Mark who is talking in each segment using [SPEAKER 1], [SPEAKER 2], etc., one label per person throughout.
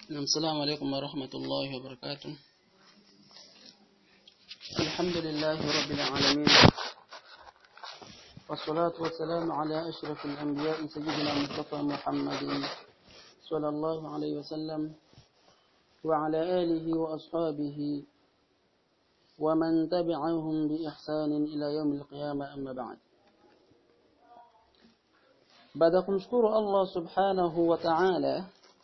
[SPEAKER 1] السلام عليكم ورحمة الله وبركاته الحمد لله رب العالمين والصلاة والسلام على أشرف الأنبياء سيدنا مصطفى محمد صلى الله عليه وسلم وعلى آله وأصحابه ومن تبعهم بإحسان إلى يوم القيامة أما بعد baada kumshukuru Allah subhanahu wa ta'ala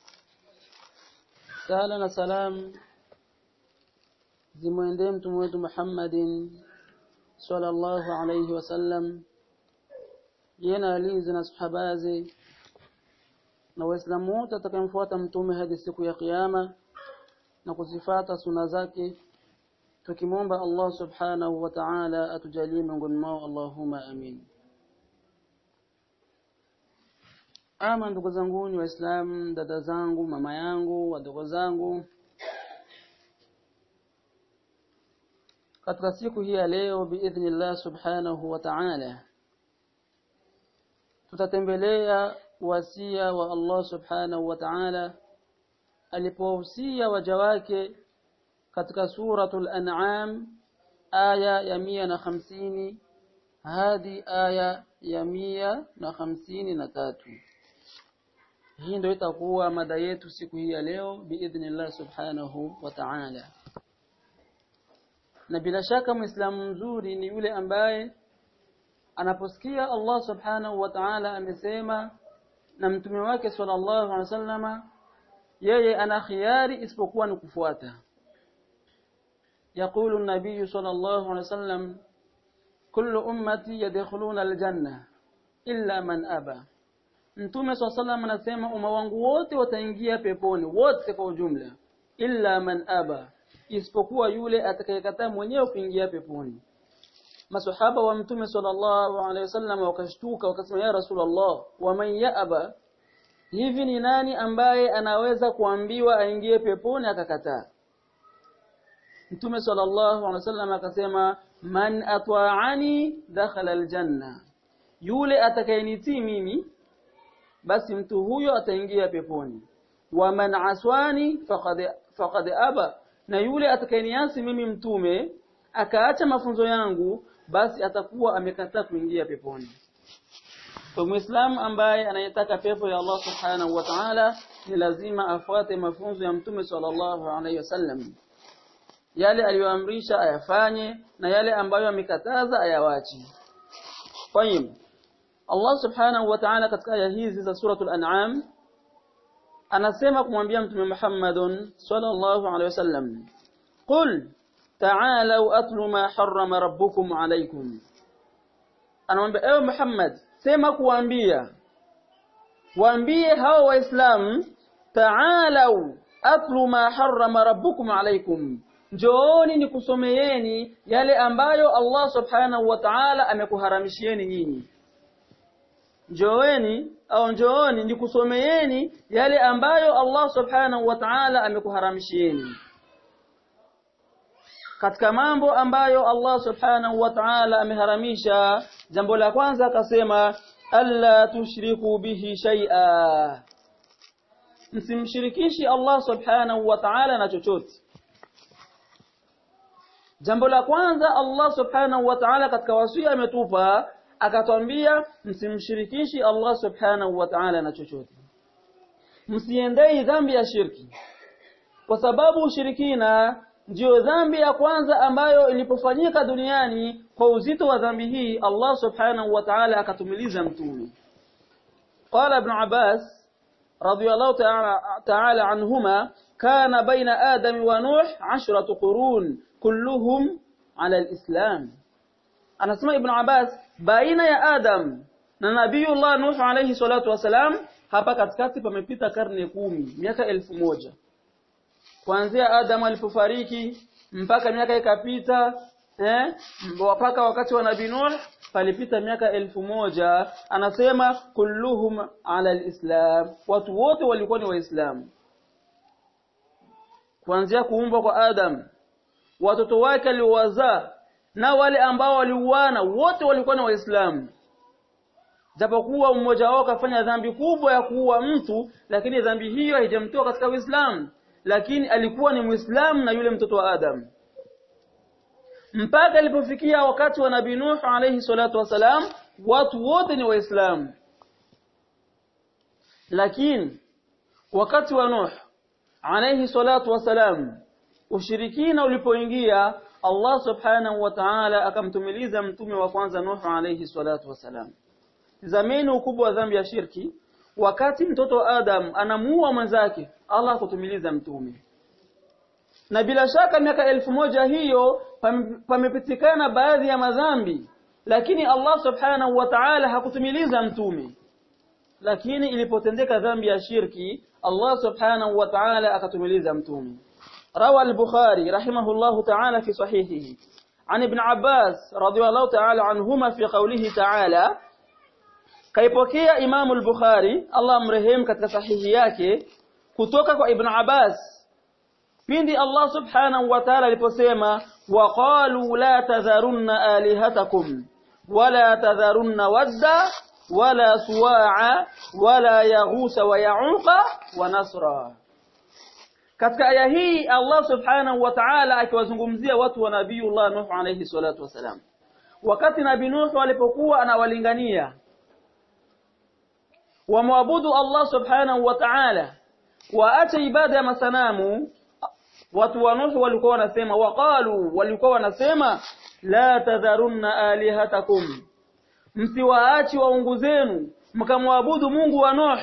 [SPEAKER 1] sala na salam zimwendee mtume wetu Muhammadin sallallahu alayhi wasallam yena alizi na sahabazi na waislamu wote atakayemfuata mtume hadi siku ya kiyama na kuzifata suna zake tukimwomba Allah subhanahu wa ta'ala atujalie miongoni mwao Allahumma amin ama ndugu zangu ni waislamu dada zangu mama yangu wadogo zangu katika siku hii ya leo biidhnillah subhanahu wa ta'ala tutatembelea wasia wa Allah subhanahu wa ta'ala alipohusia waja wake katika suratul an'am aya ya mia na hamsini hadi aya ya mia na hamsini na tatu hii ndio itakuwa mada yetu siku hii ya leo biidhnillah subhanahu wa ta'ala na bila shaka muislamu mzuri ni yule ambaye anaposikia Allah subhanahu wa ta'ala amesema na mtume wake sallallahu alaihi wasallama yeye ana khiari isipokuwa ni kufuata يقول النبي صلى الله عليه وسلم كل أمتي يدخلون الجنة إلا من أبى Mtume swalla sallam anasema umma wangu wote wataingia peponi wote kwa ujumla illa man aba isipokuwa yule atakayekataa mwenyewe kuingia peponi masahaba wa mtume sallallahu alaihi wasallam wakashtuka wakasema ya rasulullah wa man yaaba hivi ni nani ambaye anaweza kuambiwa aingie peponi akakataa mtume sallallahu alaihi wasallam akasema man atwa'ani dakhala aljanna yule atakayenitii mimi basi mtu huyo ataingia peponi wa man aswani faqad faqad aba na yule atakayeniasi mimi mtume akaacha mafunzo yangu basi atakuwa amekataa kuingia peponi kwa muislamu ambaye anayetaka pepo ya Allah subhanahu wa ta'ala ni lazima afuate mafunzo ya mtume sallallahu alaihi wasallam yale aliyoamrisha ayafanye na yale ambayo amekataza ayawachi kwa hiyo Allah subhanahu wa ta'ala katika aya hizi za suratul an'am anasema kumwambia mtume Muhammadun sallallahu alaihi wasallam qul ta'alu atlu ma harrama rabbukum alaykum anamwambia ewe Muhammad sema kuambia waambie hao waislamu ta'alu atlu ma harrama rabbukum alaykum njooni nikusomeeni yale ambayo Allah subhanahu wa ta'ala amekuharamishieni nyinyi njooni au njooni nikusomeeni yale ambayo Allah subhanahu wa ta'ala amekuharamishieni katika mambo ambayo Allah subhanahu wa ta'ala ameharamisha jambo la kwanza akasema alla tushriku bihi shay'a msimshirikishi Allah subhanahu wa ta'ala na chochote jambo la kwanza Allah subhanahu wa ta'ala katika wasia ametupa akatwambia msimshirikishi Allah subhanahu wa ta'ala na chochote msiendei dhambi ya shirki kwa sababu ushirikina ndiyo dhambi ya kwanza ambayo ilipofanyika duniani kwa uzito wa dhambi hii Allah subhanahu wa ta'ala akatumiliza mtume qala ibn Abbas radiyallahu ta'ala anhuma kana baina adam wa nuh 10 qurun kulluhum ala al-islam anasema ibn Abbas baina ya Adam na Nabiiullah Nuh alayhi salatu wasalam hapa katikati pamepita karne kumi miaka elfu moja kuanzia Adam alipofariki mpaka miaka ikapita eh mpaka wakati wa Nabii Nuh palipita miaka elfu moja anasema kulluhum ala alislam watu wote walikuwa ni waislamu kuanzia kuumbwa kwa Adam watoto wake aliowazaa na wale ambao waliuana wote walikuwa ni waislamu japokuwa mmoja wao kafanya dhambi kubwa ya kuua mtu lakini dhambi hiyo haijamtoa katika Uislamu lakini alikuwa ni Muislamu na yule mtoto wa Adam mpaka ilipofikia wakati wa Nabii Nuh alayhi salatu wasalam watu wote ni waislamu lakini wakati wa Nuh alayhi salatu wasalam ushirikina ulipoingia Allah subhanahu wa ta'ala akamtumiliza mtume wa kwanza Nuh alayhi salatu wasalam zameni ukubwa wa dhambi ya shirki wakati mtoto wa Adam anamuua mwenzake Allah kutumiliza mtume na bila shaka miaka elfu moja hiyo pamepitikana baadhi ya madhambi lakini Allah subhanahu wa ta'ala hakutumiliza mtume lakini ilipotendeka dhambi ya shirki Allah subhanahu wa ta'ala akatumiliza mtume روى البخاري رحمه الله تعالى في صحيحه عن ابن عباس رضي الله تعالى عنهما في قوله تعالى kaipokea Imam al-Bukhari Allah mrehemu katika sahihi yake kutoka kwa Ibn Abbas pindi Allah subhanahu wa ta'ala aliposema waqalu la tadharunna alihatakum wala tadharunna wadda wala suwa'a wala yaghusa wa ya'uqa wa nasra katika aya hii Allah subhanahu wa ta'ala akiwazungumzia watu wa Nabiiullah Nuh alayhi salatu wasalam wakati Nabii Nuh alipokuwa anawalingania wamwabudu Allah subhanahu wa ta'ala waache ibada ya masanamu watu wa Nuh walikuwa wanasema waqalu walikuwa wanasema la tadharunna alihatakum msiwaachi waungu zenu mkamwabudu Mungu wa Nuh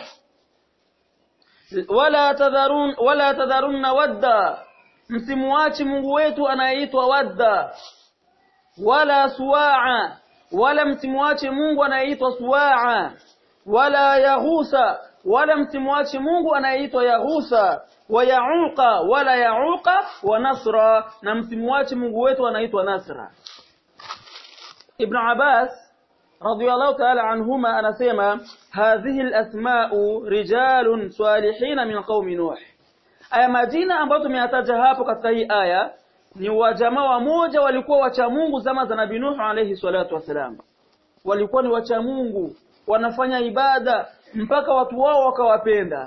[SPEAKER 1] wala tadharun wala tadharunna wadda msimuachi Mungu wetu anayeitwa wadda wala suwaa wala msimuache Mungu anayeitwa suwaa wala yaghusa wala msimuache Mungu anayeitwa yaghusa wa yauqa wala yauqa wa nasra na msimuache Mungu wetu anaitwa nasra Ibn Abbas radiyallahu ta'ala anhuma anasema hadhihi al-asma'u rijalun salihin min qaumi nuh aya majina ambayo tumeyataja hapo katika hii aya ni wajamaa wa moja walikuwa wacha Mungu zama za Nabii Nuh alayhi salatu wasalam walikuwa ni wacha Mungu wanafanya ibada mpaka watu wao wakawapenda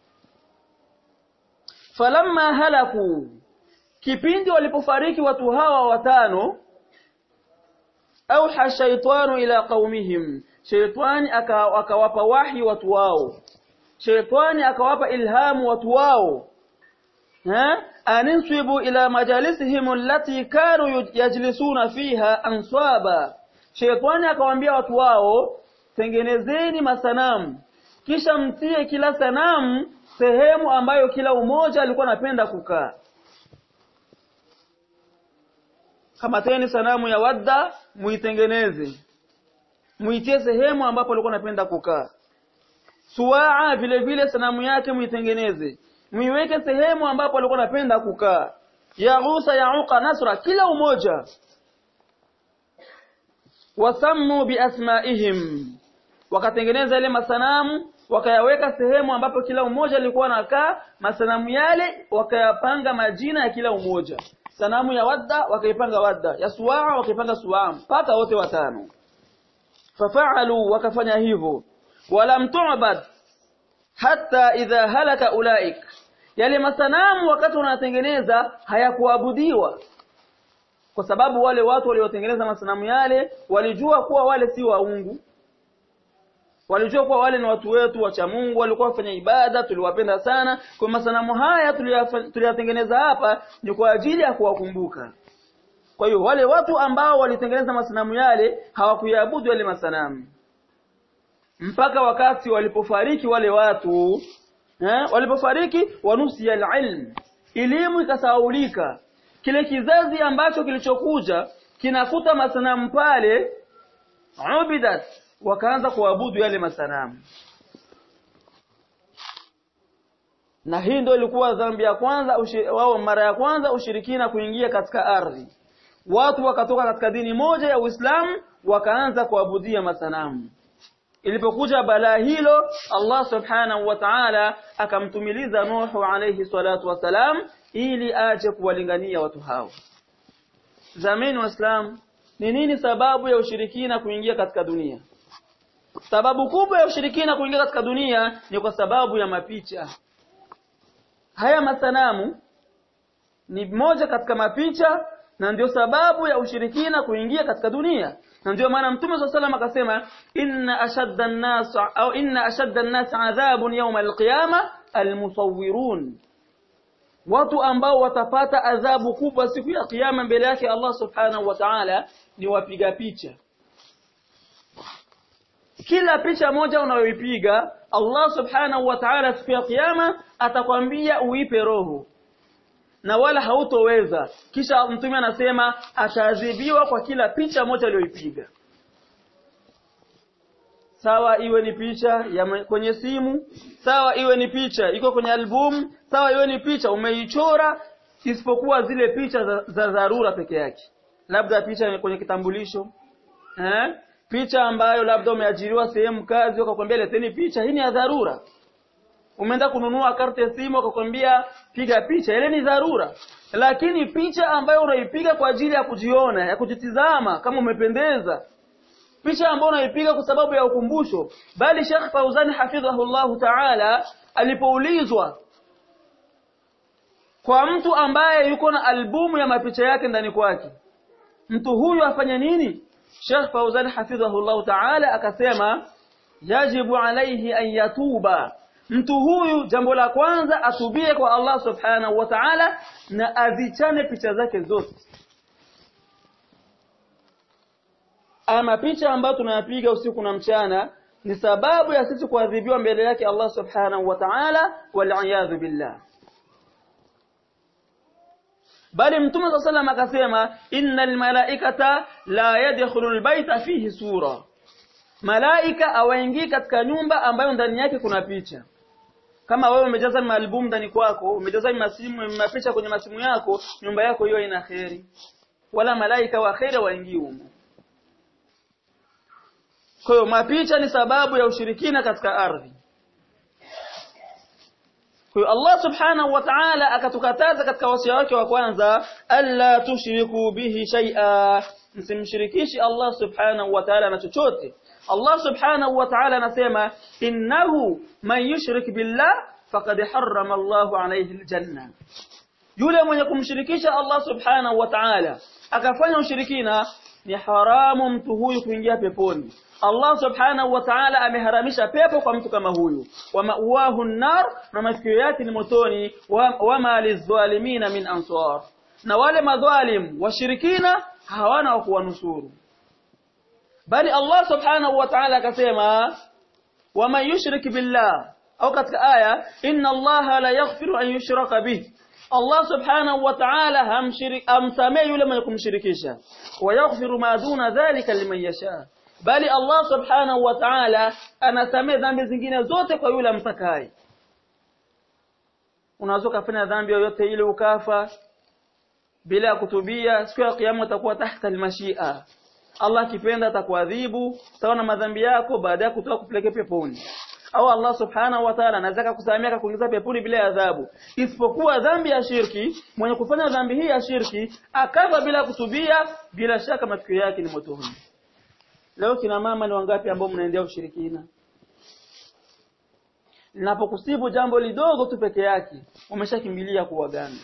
[SPEAKER 1] falamma halaku kipindi walipofariki watu hawa watano auha shaytanu ila qaumihim shaytani akawapa wahi watu wao shaytani akawapa ilhamu watu wao ha aninsibu ila majalisihim allati kanu yajlisuna fiha answaba shaytani akawaambia watu wao tengenezeni masanamu kisha mtie kila sanamu sehemu ambayo kila umoja alikuwa anapenda kukaa kama teni sanamu ya wadda muitengeneze muitie sehemu ambapo alikuwa anapenda kukaa suwaa vile vile sanamu yake muitengeneze muiweke sehemu ambapo alikuwa anapenda kukaa yaghusa yauqa nasra kila umoja wasammu biasmaihim wakatengeneza ile masanamu wakayaweka sehemu ambapo kila umoja alikuwa anakaa masanamu yale wakayapanga majina ya kila umoja sanamu ya wadda wakaipanga wadda ya suwaa wakaipanga suwaa mpaka wote watano fafaalu wakafanya hivyo walam tu'bad hatta idha halaka ulaik yale masanamu wakati wanatengeneza hayakuabudiwa kwa sababu wale watu waliotengeneza masanamu yale walijua kuwa wale si waungu walijua kuwa wale ni watu wetu wacha Mungu walikuwa wafanya ibada tuliwapenda sana kwa masanamu haya tuliyatengeneza hapa ni kwa ajili ya kuwakumbuka kwa hiyo wale watu ambao walitengeneza masanamu yale hawakuiabudu yale masanamu mpaka wakati walipofariki wale watu eh, walipofariki wanusi ilm elimu ikasaulika kile kizazi ambacho kilichokuja kinakuta masanamu pale ubidat wakaanza kuabudu yale masanamu na hii ndio ilikuwa dhambi ya kwanza wao mara ya kwanza ushirikina kuingia katika ardhi watu wakatoka katika dini moja ya Uislamu wakaanza kuabudia masanamu ilipokuja balaa hilo Allah subhanahu wa ta'ala akamtumiliza Nuhu alayhi salatu wasalam ili aje kuwalingania watu hao zamani waislamu ni nini sababu ya ushirikina kuingia katika dunia sababu kubwa ya ushirikina kuingia katika dunia ni kwa sababu ya mapicha haya masanamu ni moja katika mapicha na ndio sababu ya ushirikina kuingia katika dunia na ndio maana mtume swalla salam akasema inna ashadda an-nas au inna ashadda an-nas adhabun yawm al-qiyama al-musawwirun watu ambao watapata adhabu kubwa siku ya kiyama mbele yake Allah subhanahu wa ta'ala ni wapiga picha kila picha moja unayoipiga Allah subhanahu wa ta'ala siku ya kiyama atakwambia uipe roho na wala hautoweza kisha mtume anasema ataadhibiwa kwa kila picha moja aliyoipiga sawa iwe ni picha ya kwenye simu sawa iwe ni picha iko kwenye album sawa iwe ni picha umeichora isipokuwa zile picha za, za dharura peke yake labda picha kwenye kitambulisho eh picha ambayo labda umeajiriwa sehemu kazi wakakwambia leteni picha hii ni ya dharura umeenda kununua karti ya simu wakakwambia piga picha ile ni dharura lakini picha ambayo unaipiga kwa ajili ya kujiona ya kujitizama kama umependeza picha ambayo unaipiga kwa sababu ya ukumbusho bali Sheikh Fauzani hafidhahullahu ta'ala alipoulizwa kwa mtu ambaye yuko na albumu ya mapicha yake ndani kwake mtu huyu afanye nini Sheikh Fauzani hafidhahullahu ta'ala akasema yajibu alayhi an yatuba mtu huyu jambo la kwanza atubie kwa Allah subhanahu wa ta'ala na azichane picha zake zote ama picha ambayo tunayapiga usiku na mchana ni sababu ya sisi kuadhibiwa mbele yake Allah subhanahu wa ta'ala wal billah bali mtume صلى الله akasema innal malaikata la yadkhulu albayta fihi sura malaika awaingii katika nyumba ambayo ndani yake kuna picha kama wewe umejaza maalbum ndani kwako umejaza masimu mapicha kwenye masimu yako nyumba yako hiyo ina kheri wala malaika wa kheri waingii humo kwa hiyo mapicha ni sababu ya ushirikina katika ardhi kwa hiyo Allah subhanahu wa ta'ala akatukataza katika wasia wake wa kwanza alla tushriku bihi shay'a msimshirikishi Allah subhanahu wa ta'ala na chochote Allah subhanahu wa ta'ala anasema innahu man yushrik billah faqad harrama Allahu alayhi aljanna yule mwenye kumshirikisha Allah subhanahu wa ta'ala akafanya ushirikina ni haramu mtu huyu kuingia peponi Allah subhanahu wa ta'ala ameharamisha pepo kwa mtu kama huyu wa ma'wahu an-nar na masikio yake ni motoni wa ma lizalimina min ansar na wale madhalim washirikina hawana wa kuwanusuru bali Allah subhanahu wa ta'ala akasema waman yushrik billah au katika aya inna Allah la yaghfiru an yushraka bih Allah subhanahu wa ta'ala hamshirik amsamee yule mwenye kumshirikisha wa yaghfiru ma duna dhalika liman yasha bali Allah subhanahu wa ta'ala anasamee dhambi zingine zote kwa yule amtakaye unaweza kufanya dhambi yoyote ile ukafa bila kutubia siku ya kiyama utakuwa tahta almashia Allah akipenda atakuadhibu sawa na madhambi yako baada ya kutoka kupeleka peponi au Allah subhanahu wa ta'ala anaweza kukusamea kuingiza peponi bila adhabu isipokuwa dhambi ya shirki mwenye kufanya dhambi hii ya shirki akafa bila kutubia bila shaka matukio yake ni motoni leo kina mama ni wangapi ambao mnaendea ushirikina linapokusibu jambo lidogo tu peke yake umeshakimbilia kuwaganga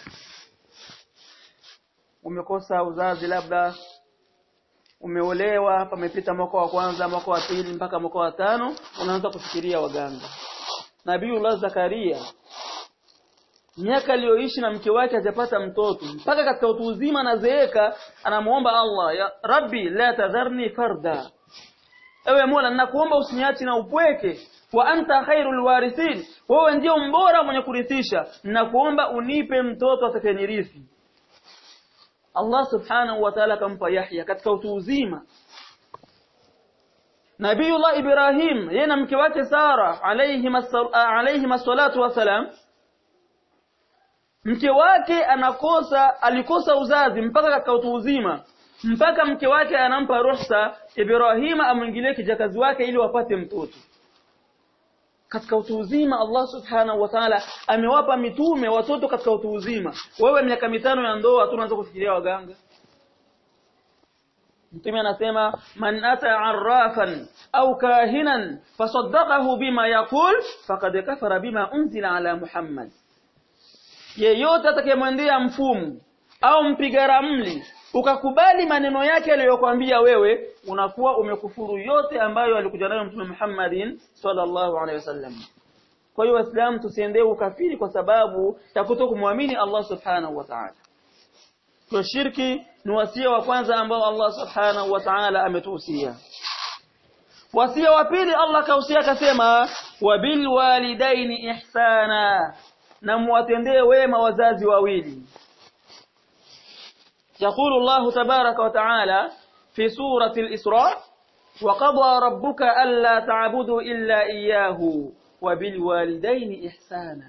[SPEAKER 1] umekosa uzazi labda umeolewa pamepita mwaka wa kwanza mwaka wa pili mpaka mwaka wa tano unaanza kufikiria waganga Nabiiullah Zakaria miaka aliyoishi na mke wake hajapata mtoto mpaka katika utu uzima anazeeka anamuomba Allah ya Rabbi la tadharni farda ewe Mola ninakuomba usiniachi na upweke wa anta khairul warithin wewe ndio mbora mwenye kurithisha ninakuomba unipe mtoto atakayenirithi Allah subhanahu wa ta'ala akampa Yahya katika utu uzima Nabiiullah Ibrahim yeye na mke wake Sara alayhi alayhi masallatu wasalam mke wake anakosa alikosa uzazi mpaka katika utu uzima mpaka mke wake anampa ruhusa Ibrahim amwingilie kijakazi wake ili wapate mtoto katika utu uzima Allah subhanahu wa ta'ala amewapa mitume watoto katika utu uzima wewe miaka mitano ya ndoa tu unaanza kufikiria waganga mtume anasema man ata arrafan au kahinan fasaddaqahu bima yaqul faqad kafara bima unzila ala muhammad yeyote atakayemwendea mfumu au mpiga ramli ukakubali maneno yake aliyokuambia wewe unakuwa umekufuru yote ambayo alikuja nayo mtume Muhammadin sallallahu alaihi wasallam kwa hiyo waislamu tusiendee ukafiri kwa sababu ya kutokumwamini Allah subhanahu wa ta'ala kwa shirki ni wasia wa kwanza ambao Allah subhanahu wa ta'ala ametuhusia wasia wa pili Allah kausia akasema wabil walidaini ihsana na muwatendee wema wazazi wawili يقول الله تبارك وتعالى في سورة الإسراء وقضى ربك ألا تعبدوا إلا إياه وبالوالدين إحسانا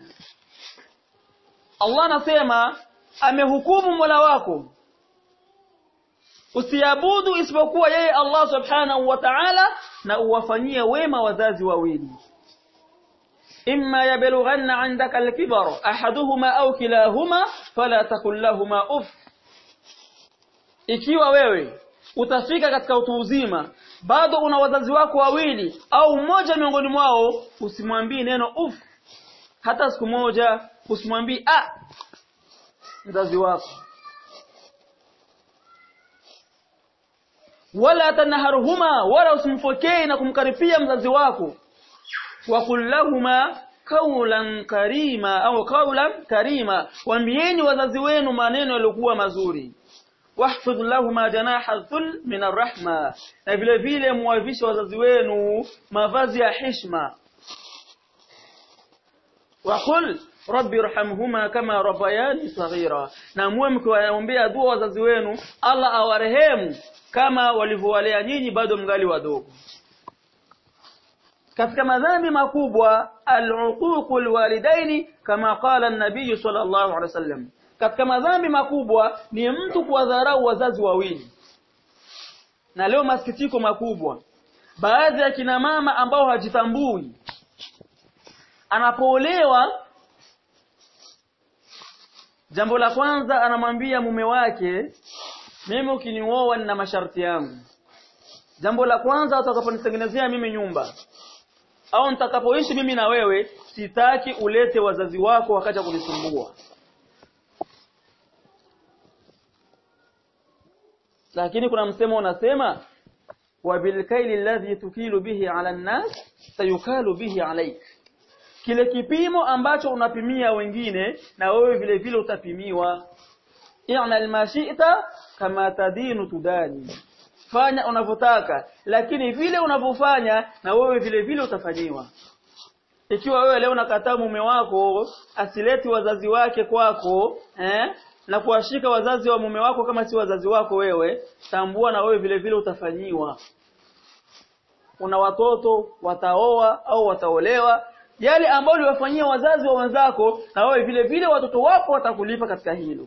[SPEAKER 1] الله نسيما amehukumu mola wako usiabudu isipokuwa yeye Allah subhanahu wa ta'ala na uwafanyie wema wazazi wawili imma yablughanna 'indaka al-kibar ahaduhuma aw kilahuma fala takul lahumā uff ikiwa wewe utafika katika utu uzima bado una wazazi wako wawili au mmoja miongoni mwao usimwambii neno uf hata siku moja usimwambii a mzazi wako wala tanharuhuma wala usimfokei na kumkaripia mzazi wako wa kullahuma kaulan karima au kaulan karima waambieni wazazi wenu maneno yaliokuwa mazuri wahfidh lahuma janaha dhul min arrahma na vile vile muwavishe wazazi wenu mavazi ya heshima waqul rabbi irhamhuma kama rabbayani saghira na muwe mkiwaombea dua wazazi wenu Allah awarehemu kama walivyowalea nyinyi bado mgali wadogo katika madhambi makubwa al-uququl walidaini kama qala an-nabiy sallallahu alaihi wasallam katika madhambi makubwa ni mtu kuwadharau wazazi wawili na leo masikitiko makubwa baadhi ya kina mama ambao hajitambui anapoolewa jambo la kwanza anamwambia mume wake mimi ukinioa nina masharti yangu jambo la kwanza utakaponitengenezea mimi nyumba au nitakapoishi mimi na wewe sitaki ulete wazazi wako wakaja kunisumbua lakini kuna msemo unasema wabilkaili alladhi tukilu bihi ala nnas sayukalu bihi alaik kile kipimo ambacho unapimia wengine na wewe vile vile utapimiwa i'mal ma shi'ta kama tadinu tudani fanya unavyotaka lakini vile unavyofanya na wewe vile vile utafanyiwa ikiwa wewe leo unakataa mume wako asileti wazazi wake kwako eh na kuwashika wazazi wa mume wako kama si wazazi wako wewe tambua na wewe vile vile utafanyiwa una watoto wataoa au wataolewa yale ambayo uliwafanyia wazazi wa wenzako na wewe vile vile watoto wako watakulipa katika hilo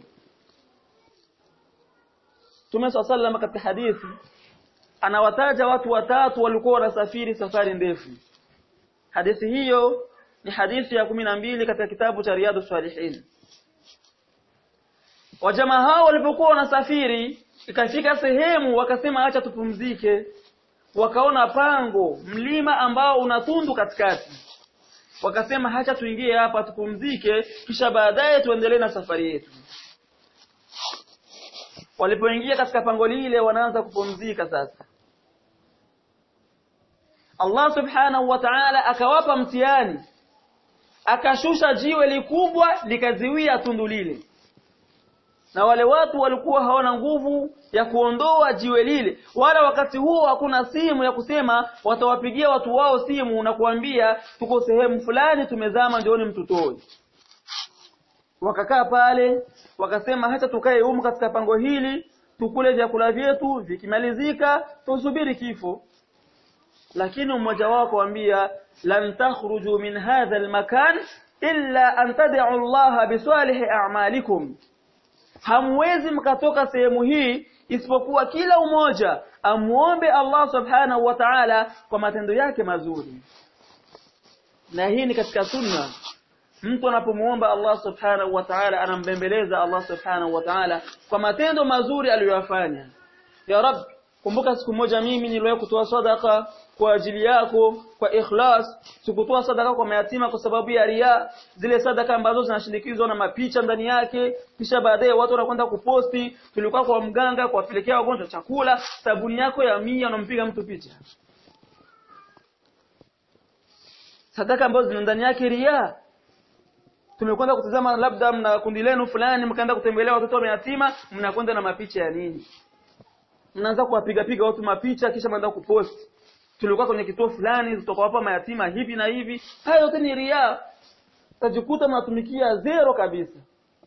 [SPEAKER 1] Tume sallallahu katika hadithi anawataja watu watatu walikuwa wanasafiri safari ndefu hadithi hiyo ni hadithi ya kumi na mbili katika kitabu cha Riyadu Salihin Wajamaa hao walipokuwa wanasafiri ikafika sehemu wakasema acha tupumzike wakaona pango mlima ambao una tundu katikati wakasema hacha tuingie hapa tupumzike kisha baadaye tuendelee na safari yetu walipoingia katika pango lile wanaanza kupumzika sasa Allah subhanahu wa ta'ala akawapa mtihani akashusha jiwe likubwa likaziwia tundu lile na wale watu walikuwa hawana nguvu ya kuondoa jiwe lile wala wakati huo hakuna simu ya kusema watawapigia watu wao simu na kuambia tuko sehemu fulani tumezama ndioni mtutoe wakakaa pale wakasema hata tukae humu katika pango hili tukule vyakula vyetu vikimalizika tusubiri kifo lakini mmoja wao kuambia lan takhruju min hadha almakan illa an tad'u Allah bisalihi a'malikum hamwezi mkatoka sehemu hii isipokuwa kila umoja amuombe Allah subhanahu wa ta'ala kwa matendo yake mazuri na hii ni katika sunna mtu anapomuomba Allah subhanahu wa ta'ala anambembeleza Allah subhanahu wa ta'ala kwa matendo mazuri aliyoyafanya ya rab kumbuka siku moja mimi niliwahi kutoa sadaka kwa ajili yako kwa ikhlas sikutoa sadaka kwa mayatima kwa sababu ya ria zile sadaka ambazo zinashindikizwa na mapicha ndani yake kisha baadaye watu wanakwenda kuposti tulikuwa kwa mganga kuwapelekea wagonjwa chakula sabuni yako ya mia unampiga mtu picha sadaka ambazo zina ndani yake ria tumekwenda kutazama labda mna kundi lenu fulani mkaenda kutembelea watoto wa yatima mnakwenda na mapicha ya nini mnaanza kuwapiga piga watu mapicha kisha mnaenda kupost tulikuwa kwenye kituo fulani tutawapa mayatima hivi na hivi hayo yote ni ria tajikuta mnatumikia zero kabisa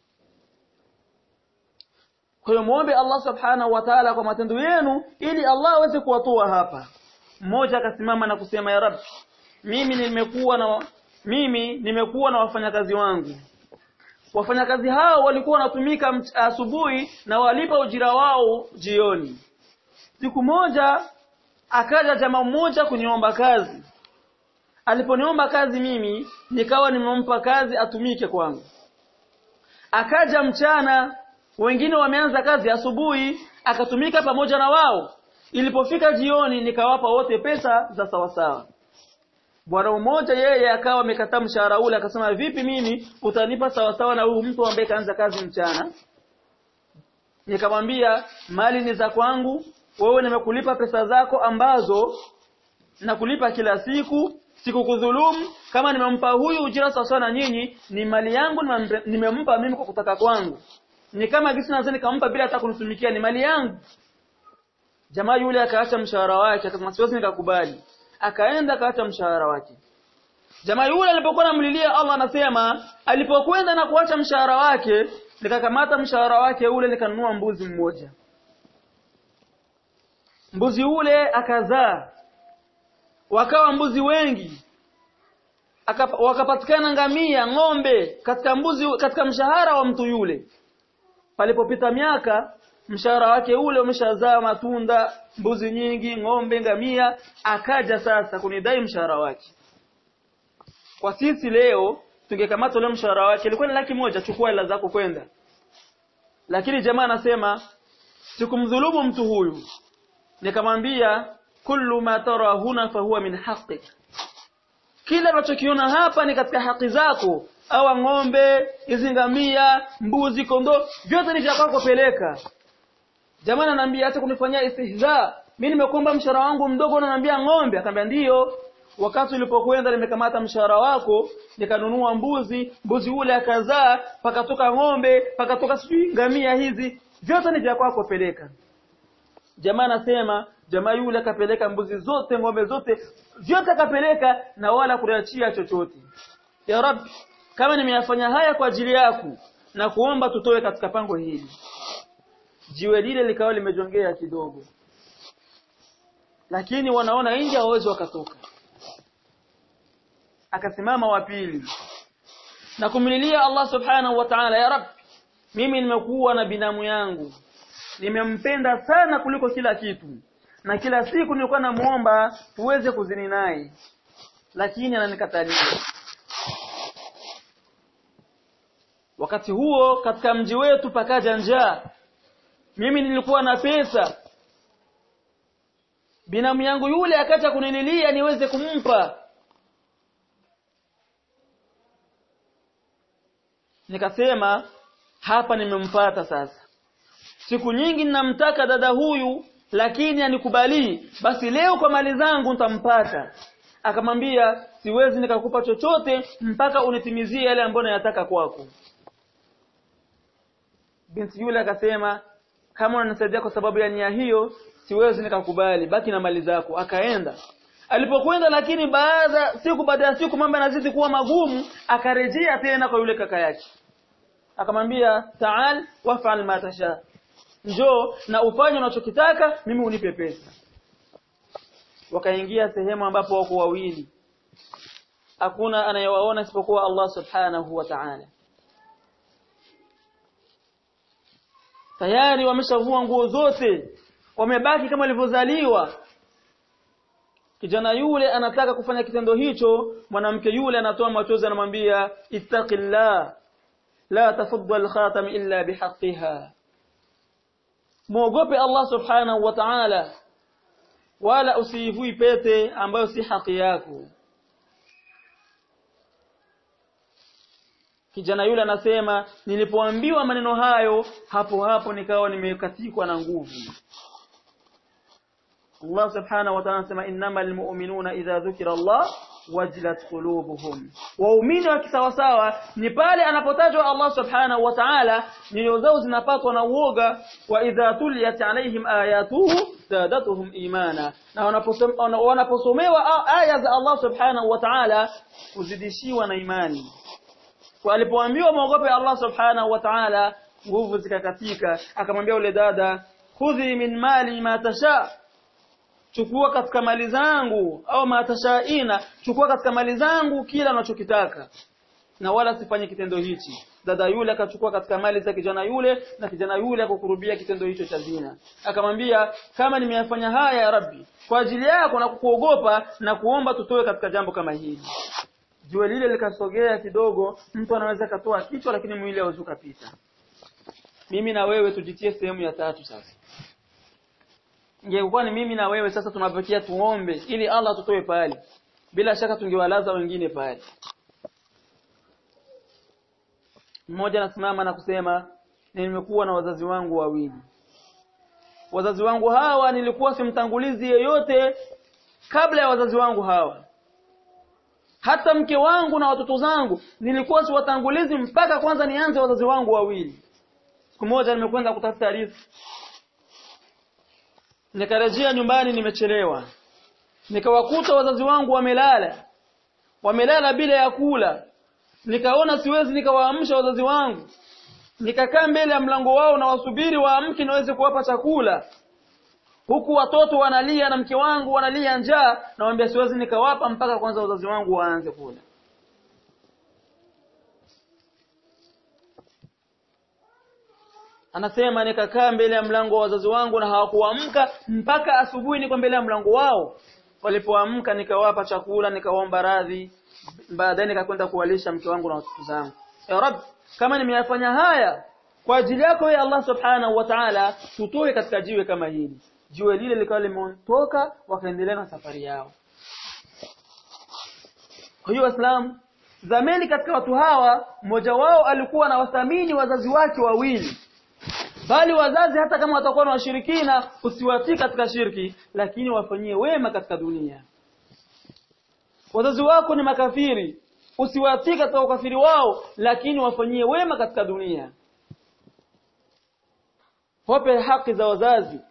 [SPEAKER 1] kwa hiyo muombe Allah subhanahu wa ta'ala kwa matendo yenu ili Allah aweze kuwatoa hapa mmoja akasimama na kusema ya rabbi mimi nimekuwa na mimi nimekuwa na wafanyakazi wangu wafanyakazi hao walikuwa wanatumika asubuhi na walipa ujira wao jioni siku moja akaja jamaa mmoja kuniomba kazi aliponiomba kazi mimi nikawa nimempa kazi atumike kwangu akaja mchana wengine wameanza kazi asubuhi akatumika pamoja na wao ilipofika jioni nikawapa wote pesa za sawasawa bwana mmoja yeye akawa amekataa mshahara ule akasema vipi mimi utanipa sawasawa na huyu mtu ambaye kaanza kazi mchana nikamwambia mali ni za kwangu wewe nimekulipa pesa zako ambazo nakulipa kila siku sikukudhulumu kama nimempa huyu ujira sawa na nyinyi ni mali yangu nimempa mimi kwa kutaka kwangu ni kama gisi naweza nikampa bila hata kunitumikia ni mali yangu jamaa yule akaacha mshahara wake akasema siwezi nikakubali akaenda akaacha mshahara wake jamaa yule alipokuwa namlilia Allah anasema alipokwenda na kuacha mshahara wake nikakamata mshahara wake ule nikanunua mbuzi mmoja mbuzi ule akazaa wakawa mbuzi wengi Akapa, wakapatikana ngamia ng'ombe katika mbuzi katika mshahara wa mtu yule palipopita miaka mshahara wake ule umeshazaa matunda mbuzi nyingi ng'ombe ngamia akaja sasa kunidai mshahara wake kwa sisi leo tungekamata ule mshahara wake ilikuwa ni laki moja chukua hela zako kwenda lakini jamaa anasema sikumdhulumu mtu huyu nikamwambia kullu ma tara huna fahuwa min haqqik kila unachokiona hapa ni katika haki zako awa ng'ombe hizi ngamia mbuzi kondoo vyote ni vya kwako peleka jamaa ananiambia hata kunifanyia istihza mimi nimekuomba mshahara wangu mdogo unaniambia ng'ombe akamwambia ndiyo wakati ulipokwenda nimekamata mshahara wako nikanunua mbuzi mbuzi ule akazaa pakatoka ng'ombe pakatoka sijui ngamia hizi vyote ni vya kwako peleka jamaa anasema jamaa yule akapeleka mbuzi zote ng'ombe zote vyote akapeleka na wala kuachia chochote ya rab kama nimeyafanya haya kwa ajili yako na kuomba tutoe katika pango hili jiwe lile likawa limejongea kidogo lakini wanaona nje hawawezi wakatoka akasimama wa pili na kumlilia Allah subhanahu wa ta'ala ya rab mimi nimekuwa na binamu yangu nimempenda sana kuliko kila kitu na kila siku nilikuwa namuomba tuweze kuzini naye lakini ananikatalia wakati huo katika mji wetu pakaja njaa mimi nilikuwa na pesa binamu yangu yule akacha kuninilia niweze kumpa nikasema hapa nimempata sasa siku nyingi ninamtaka dada huyu lakini anikubali basi leo kwa mali zangu nitampata akamwambia siwezi nikakupa chochote mpaka unitimizie yale ambayo nayataka kwako binti yule akasema kama unanisaidia kwa sababu ya nia hiyo siwezi nikakubali baki na mali zako akaenda alipokwenda lakini baada siku baada ya siku mambo yanazidi kuwa magumu akarejea tena kwa yule kaka yake akamwambia taal wafal ma tasha njoo na ufanye unachokitaka mimi unipe pesa wakaingia sehemu ambapo wako wawili hakuna anayewaona isipokuwa Allah subhanahu wa ta'ala tayari wameshavua nguo zote wamebaki kama walivyozaliwa kijana yule anataka kufanya kitendo hicho mwanamke yule anatoa machozi anamwambia ittaqillah la tafuddu al-khatam illa bihaqqiha muogope Allah subhanahu wa ta'ala wala usiivui pete ambayo si haki yako kijana yule anasema nilipoambiwa maneno hayo hapo hapo nikawa nimekatikwa na nguvu Allah subhanahu wa ta'ala anasema innamal mu'minuna idha dhukira Allah wajilat qulubuhum waumini wa kisawasawa ni pale anapotajwa Allah subhanahu wa ta'ala nyoyo zao zinapatwa na uoga wa idha tuliyat alaihim ayatuhu zadatuhum imana na wanaposomewa aya za Allah subhanahu wa ta'ala kuzidishiwa na imani kwa alipoambiwa muogope Allah subhanahu wa ta'ala nguvu zikakatika akamwambia yule dada khudhi min mali ma tasha chukua katika mali zangu au matashaina chukua katika mali zangu kila unachokitaka na wala sifanye kitendo hichi dada yule akachukua katika mali za kijana yule na kijana yule akakurubia kitendo hicho cha zina akamwambia kama nimeyafanya haya ya rabbi kwa ajili yako na kukuogopa na kuomba tutoe katika jambo kama hili jua lile likasogea kidogo mtu anaweza katoa kichwa lakini mwili hauwezi kupita mimi na wewe tujitie sehemu ya tatu sasa ingekuwa ni mimi na wewe sasa tunapokia tuombe ili Allah tutoe pale bila shaka tungewalaza wengine pale mmoja anasimama na kusema nimekuwa na wazazi wangu wawili wazazi wangu hawa nilikuwa simtangulizi yeyote kabla ya wazazi wangu hawa hata mke wangu na watoto zangu nilikuwa siwatangulizi mpaka kwanza nianze wazazi wangu wawili siku moja nimekwenda kutafuta riziki nikarejea nyumbani nimechelewa nikawakuta wazazi wangu wamelala wamelala bila ya kula nikaona siwezi nikawaamsha wazazi wangu nikakaa mbele ya mlango wao na wasubiri waamke niweze kuwapa chakula huku watoto wanalia na mke wangu wanalia njaa nawaambia siwezi nikawapa mpaka kwanza wazazi wangu waanze kula anasema nikakaa mbele ya mlango wa wazazi wangu na hawakuamka mpaka asubuhi niko mbele ya mlango wao walipoamka nikawapa chakula nikawaomba radhi baadaye nikakwenda kuwalisha mke wangu na watoto zangu ya rab kama nimeyafanya haya kwa ajili yako ya Allah subhanahu wa ta'ala tutoe katika jiwe kama hili jiwe lile likawa limeondoka wakaendelea na safari yao kwa hiyo waislamu zamani katika watu hawa mmoja wao alikuwa na wathamini wazazi wake wawili bali wazazi hata kama watakuwa na washirikina usiwatii katika shirki lakini wafanyie wema katika dunia wazazi wako ni makafiri usiwatii katika ukafiri wao lakini wafanyie wema katika dunia wape haki za wazazi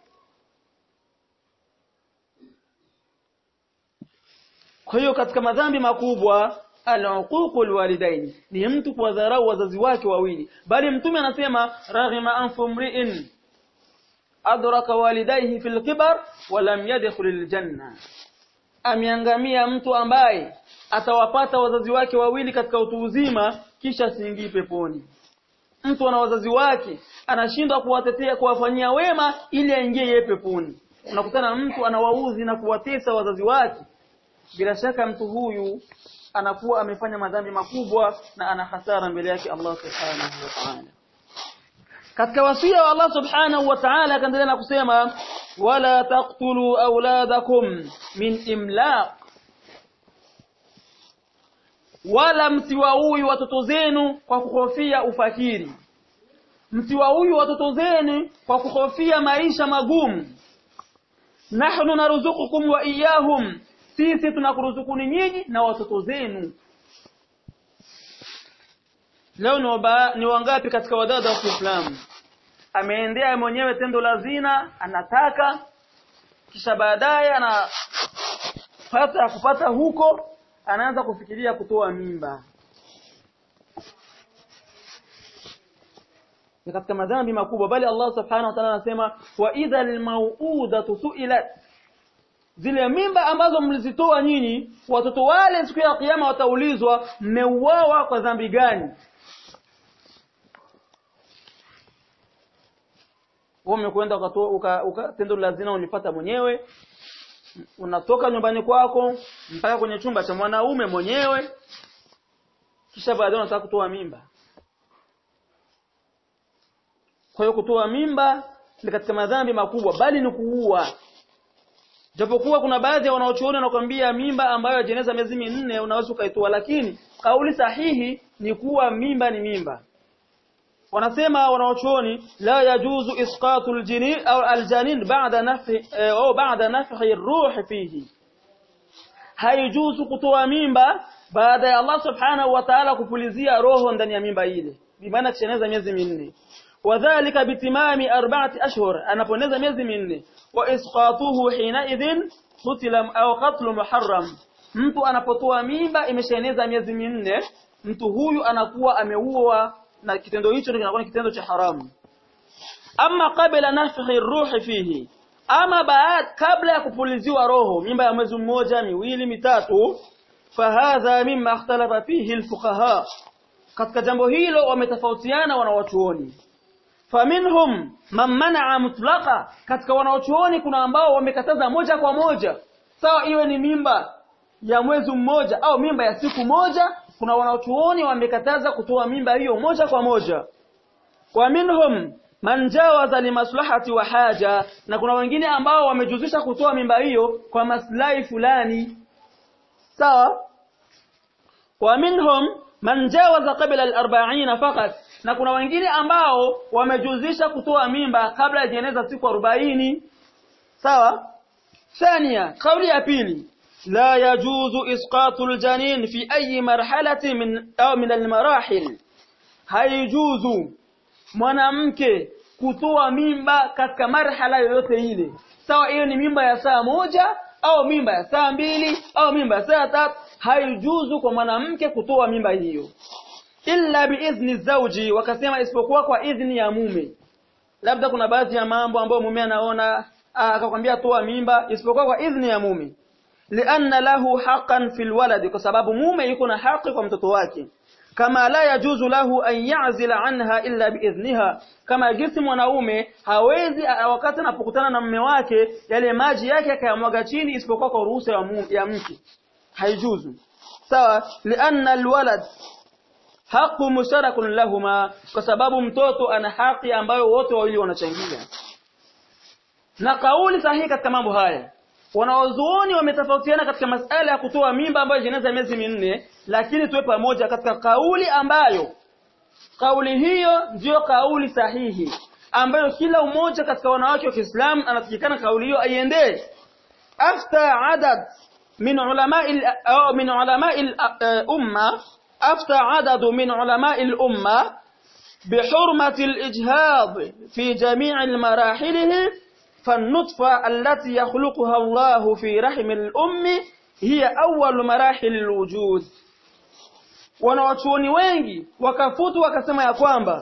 [SPEAKER 1] kwa hiyo katika madhambi makubwa al-uququl walidain ni mtu kuwadharau wazazi wake wawili bali mtume anasema raghima anfu mri'in adraka walidayhi fil kibar wa lam yadkhulil janna ameangamia mtu ambaye atawapata wazazi wake wawili katika utu uzima kisha siingii peponi mtu ana wazazi wake anashindwa kuwatetea kuwafanyia wema ili aingie yeye peponi unakutana mtu anawauzi na kuwatesa wazazi wake bila shaka mtu huyu anakuwa amefanya madhambi makubwa na ana hasara mbele yake Allah subhanahu wa ta'ala katika wasia wa Allah subhanahu wa ta'ala akaendelea na kusema wala taqtulu auladakum min imlaq wala msiwaui watoto zenu kwa kuhofia ufakiri msiwaui watoto zenu kwa kuhofia maisha magumu nahnu narzuqukum wa iyahum sisi tunakuruzukuni nyinyi na watoto zenu leo ni, waba, ni wangapi katika wadada wa Kiislamu ameendea mwenyewe tendo la zina anataka kisha baadaye anapata kupata huko anaanza kufikiria kutoa mimba ni katika madhambi makubwa bali Allah subhanahu wa ta'ala anasema wa idha almau'udatu su'ilat zile mimba ambazo mlizitoa nyinyi watoto wale siku ya kiyama wataulizwa mmeuawa kwa dhambi gani wewe umekwenda ukatoa uka, tendo la zina unipata mwenyewe unatoka nyumbani kwako mpaka kwenye chumba cha mwanaume mwenyewe kisha baadaye unataka kutoa mimba kwa hiyo kutoa mimba ni katika madhambi makubwa bali ni kuua japokuwa kuna baadhi ya wanaochuoni wanakuambia mimba ambayo jeneza miezi minne unaweza ukaitoa lakini kauli sahihi ni kuwa mimba ni mimba wanasema wanaochuoni la yajuzu isqatu aljinin au aljanin ba'da nafhi au ba'da nafhi ruh fihi haijuzu kutoa mimba baada ya Allah subhanahu wa ta'ala kupulizia roho ndani ya mimba ile bimaana kisheneza miezi minne wadhālika bitimami arba'ati ashhur anaponeza miezi minne wa isqatuhu hina idhin qutila au qatlu muharram mtu anapotoa mimba imeshaeneza miezi minne mtu huyu anakuwa ameua na kitendo hicho kinakuwa kitendo cha haramu ama kabla nafhi ruhi fihi ama baad kabla ya kupuliziwa roho mimba ya mwezi mmoja miwili mitatu fahadha mimma ikhtalafa fihi alfuqaha katika jambo hilo wametofautiana wanawachuoni faminhum man manaa mutlaqa katika wanawachuoni kuna ambao wamekataza moja kwa moja sawa iwe ni mimba ya mwezi mmoja au mimba ya siku moja kuna wanachuoni wamekataza kutoa mimba hiyo moja kwa moja wa minhum man jawaza limaslahati wa haja na kuna wengine ambao wamejuzisha kutoa mimba hiyo kwa maslahi fulani sawa wa minhum man jawaza qabla al-40 faqat na kuna wengine ambao wamejuzisha kutoa mimba kabla ya jeneza siku 40 sawa ثانيا قولي ya pili لا يجوز إسقاط الجنين في أي مرحلة من أو من المراحل haijuzu mwanamke kutoa mimba katika marhala yoyote ile sawa hiyo ni mimba ya saa moja au mimba ya saa mbili au mimba ya saa tatu haijuzu kwa mwanamke kutoa mimba hiyo illa biidhni zauji wakasema isipokuwa kwa idhni ya mume labda kuna baadhi ya mambo ambayo mume anaona akakwambia toa mimba isipokuwa kwa idhni ya mume lianna lahu haqqan fil walad kwa sababu mume yuko na haki kwa mtoto wake kama la yajuzu lahu an ya'zila anha illa biidhniha kama jinsi mwanaume hawezi wakati anapokutana na mume wake yale maji yake akayamwaga chini isipokuwa kwa ruhusa ya, ya mke haijuzu sawa lianna alwalad haqu musharakun lahuma kwa sababu mtoto ana haki ambayo wote wawili wanachangia na kauli sahihi katika mambo haya wanaozuoni wametofautiana katika masala ya kutoa mimba ambayo jeneza miezi minne lakini tuwe pamoja katika kauli ambayo kauli hiyo ndiyo kauli sahihi ambayo kila mmoja katika wanawake wa Kiislamu anatakikana kauli hiyo aiendee afta adad min ulama'i au min ulama'i umma afta adad min ulama'i al-umma بحرمة الإجهاض في جميع المراحله فالنطفة التي يخلقها الله في رحم الأم هي أول مراحل الوجود wanawachuoni wengi wakafutu wakasema ya kwamba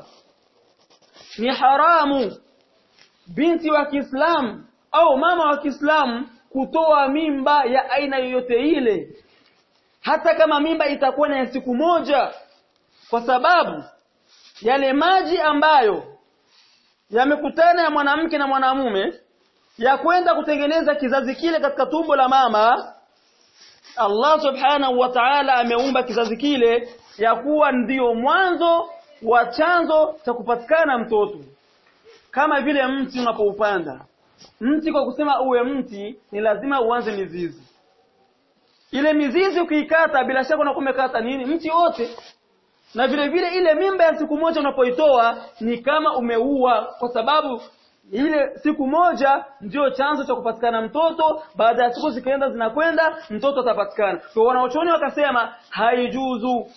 [SPEAKER 1] ni haramu binti wa Kiislamu au mama wa Kiislamu kutoa mimba ya aina yoyote ile hata kama mimba itakuwa na siku moja kwa sababu yale maji ambayo yamekutana ya mwanamke na mwanamume ya kwenda kutengeneza kizazi kile katika tumbo la mama Allah subhanahu wa ta'ala ameumba kizazi kile ya kuwa ndiyo mwanzo wa chanzo cha kupatikana mtoto kama vile mti unapoupanda mti kwa kusema uwe mti ni lazima uanze mizizi ile mizizi ukiikata bila shaka unakuwa umekata nini mti wote na vile vile ile mimba ya siku moja unapoitoa ni kama umeua kwa sababu ile siku moja ndio chanzo cha kupatikana mtoto baada ya siku zikaenda zinakwenda mtoto atapatikana kwa wanaochoni wakasema haijuzu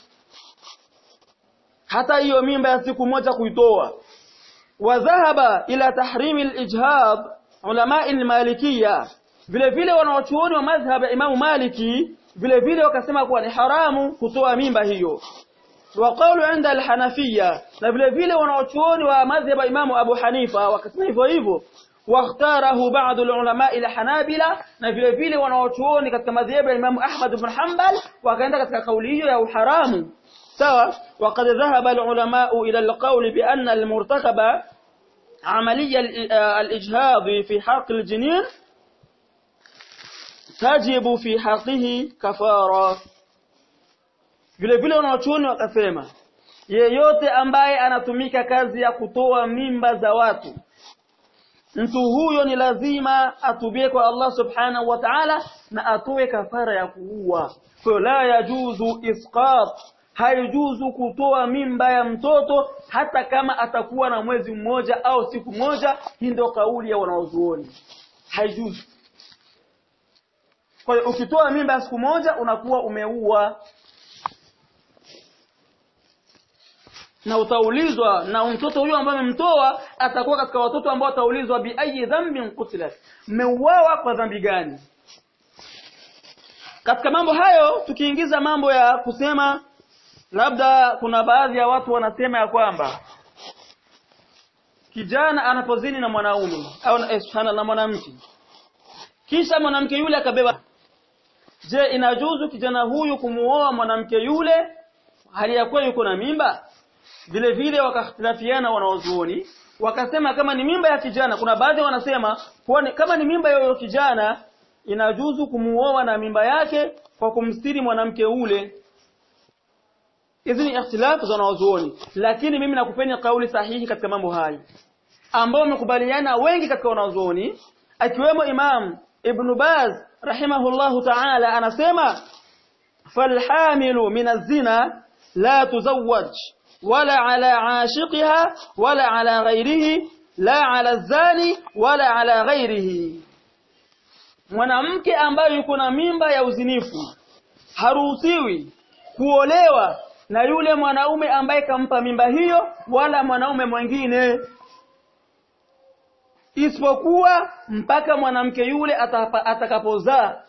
[SPEAKER 1] hata hiyo mimba ya siku moja kuitoa wadhahaba ila tahrimi al-ijhab ulama al-malikiyya vile vile wanaochuoni wa madhhab ya Imamu Maliki vile vile wakasema kuwa ni haramu kutoa mimba hiyo وقالوا عند الحنفية na vile vile wanaochuoni wa madhhab ya Imamu Abu Hanifa wakasema hivyo hivyo واختاره بعض العلماء الحنابلة na vile vile wanaochuoni katika madhhab ya Imamu Ahmad ibn Hanbal wakaenda katika kauli hiyo ya uharamu sawa وقد ذهب العلماء إلى القول بأن المرتكب عملية الإجهاض في حق الجنين تجب في حقه كفارة vile vile wanaochuoni wakasema yeyote ambaye anatumika kazi ya kutoa mimba za watu mtu huyo ni lazima atubie kwa Allah subhanahu wa ta'ala na atoe kafara ya kuua kwa la yajuzu isqat haijuzu kutoa mimba ya mtoto hata kama atakuwa na mwezi mmoja au siku moja hii ndio kauli ya wanaozuoni haijuzu kwa hiyo ukitoa mimba ya siku moja unakuwa umeua na utaulizwa na mtoto huyo ambaye amemtoa atakuwa katika watoto ambao wataulizwa bi ayi dhanbin qutilat mmeuawa kwa dhambi gani katika mambo hayo tukiingiza mambo ya kusema labda kuna baadhi ya watu wanasema ya kwamba kijana anapozini na mwanaume au na subhana na mwanamke kisha mwanamke yule akabeba je inajuzu kijana huyu kumuoa mwanamke yule hali ya kuwa yuko na mimba vile vile wakakhtilafiana wanaozuoni wakasema kama ni mimba ya kijana kuna baadhi wanasema kuwa kama ni mimba ya kijana inajuzu kumuoa na mimba yake kwa kumstiri mwanamke ule hizi ni ikhtilafu za wanaozuoni lakini mimi nakupeni kauli sahihi katika mambo hayo ambao wamekubaliana wengi katika wanaozuoni akiwemo Imam Ibn Baz rahimahullahu ta'ala anasema falhamilu min az-zina la tuzawwaj wala ala ashiqiha wala ala ghairihi la ala zani wala ala ghairihi mwanamke ambaye yuko na mimba ya uzinifu haruhusiwi kuolewa na yule mwanaume ambaye kampa mimba hiyo wala mwanaume mwingine isipokuwa mpaka mwanamke yule atakapozaa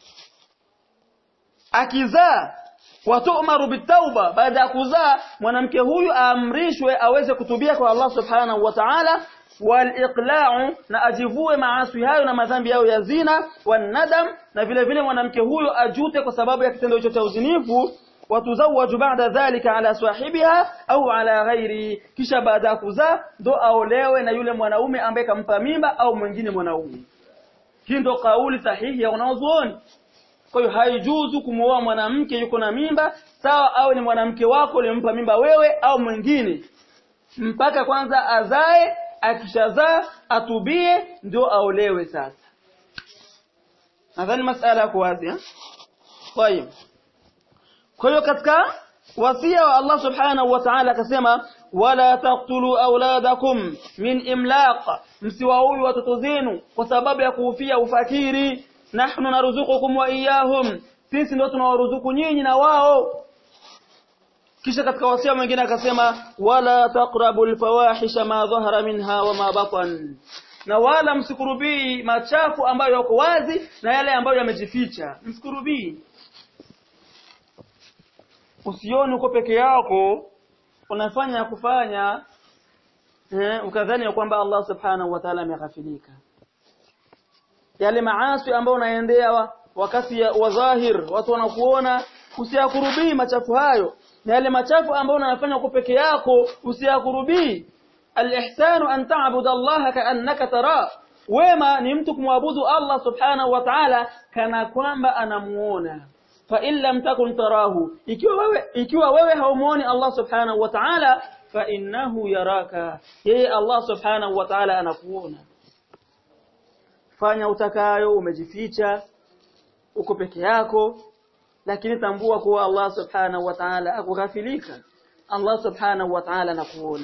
[SPEAKER 1] akizaa watu'maru bitauba baada ya kuzaa mwanamke huyu aamrishwe aweze kutubia kwa Allah subhanahu wa ta'ala waliqla'u na ajivue maasi hayo na madhambi yao ya zina wanadam na vile vile mwanamke huyo ajute kwa sababu ya kitendo hicho cha uzinifu watuzawaju baada dhalika ala sahibiha au ala ghairi kisha baada ya kuzaa ndo aolewe na yule mwanaume ambaye kampa mimba au mwingine mwanaume hii ndo kauli sahihi ya wanaozuoni kwa hiyo haijuzu kumuoa mwanamke yuko na mimba sawa au ni mwanamke wako ulimpa mimba wewe au mwingine mpaka kwanza azae akishazaa atubie ndio aolewe sasa nadhani masala yako wazi eh kwa hiyo kwa hiyo katika wasia wa Allah subhanahu wa ta'ala akasema wala taqtulu auladakum min imlaq msiwaui watoto zenu kwa sababu ya kuhofia ufakiri nahnu narzuqukum wa iyahum sisi ndio tunawaruzuku nyinyi na wao kisha katika wasia mwingine akasema wala taqrabul fawahisha ma dhahara minha wa ma batan na wala msikurubii machafu ambayo yako wazi na yale ambayo yamejificha msikurubii usione uko peke yako unafanya kufanya eh, ukadhani ya kwamba Allah subhanahu wa ta'ala ameghafilika yale maasi ambayo unaendea wakati wa dhahir watu wanakuona usiyakurubii machafu hayo na yale machafu ambayo unayafanya uko peke yako usiyakurubii al-ihsanu an ta'budu Allah ka'annaka tara wema ni mtu kumwabudu Allah subhanahu wa ta'ala kana kwamba anamuona fa in lam takun tarahu ikiwa wewe ikiwa wewe haumuoni Allah subhanahu wa ta'ala fa innahu yaraka yeye Allah subhanahu wa ta'ala anakuona fanya utakayo umejificha uko peke yako lakini tambua kuwa Allah subhanahu wa ta'ala akughafilika Allah subhanahu wa ta'ala anakuona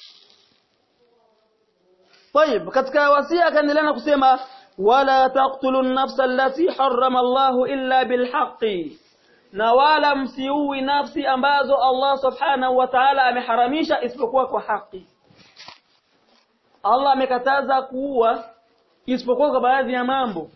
[SPEAKER 1] طيب katika wasia akaendelea na kusema wala taqtulu an-nafsa allati harrama Allah illa bilhaqqi na wala msiui nafsi ambazo Allah subhanahu wa ta'ala ameharamisha isipokuwa kwa haki Allah amekataza kuua isipokuwa kwa baadhi ya mambo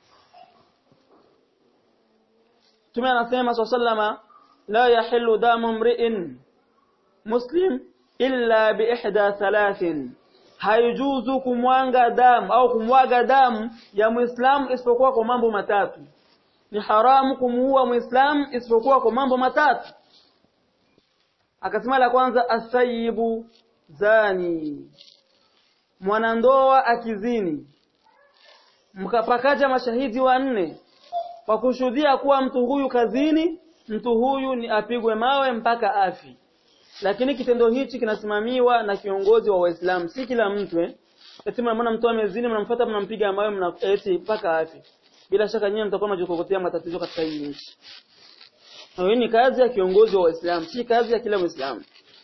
[SPEAKER 1] Tume anasema sallama la yahillu damu mri'in muslim illa bi ihda thalathin haijuzu kumwanga damu au kumwaga damu ya muislamu isipokuwa kwa mambo matatu ni haramu kumuua muislamu isipokuwa kwa mambo matatu akasema la kwanza asayibu zani mwanandoa akizini mkapakaja mashahidi wanne kwa kushuhudia kuwa mtu huyu kazini mtu huyu ni apigwe mawe mpaka afi lakini kitendo hichi kinasimamiwa na kiongozi wa Waislamu si kila mtu eh eti mnaona mtu amezini mnamfuata mnampiga mawe mna eti paka afi bila shaka nyinyi mtakuwa mnajikokotea matatizo katika hii nchi na hii ni kazi ya kiongozi wa Waislamu si kazi ya kila Muislamu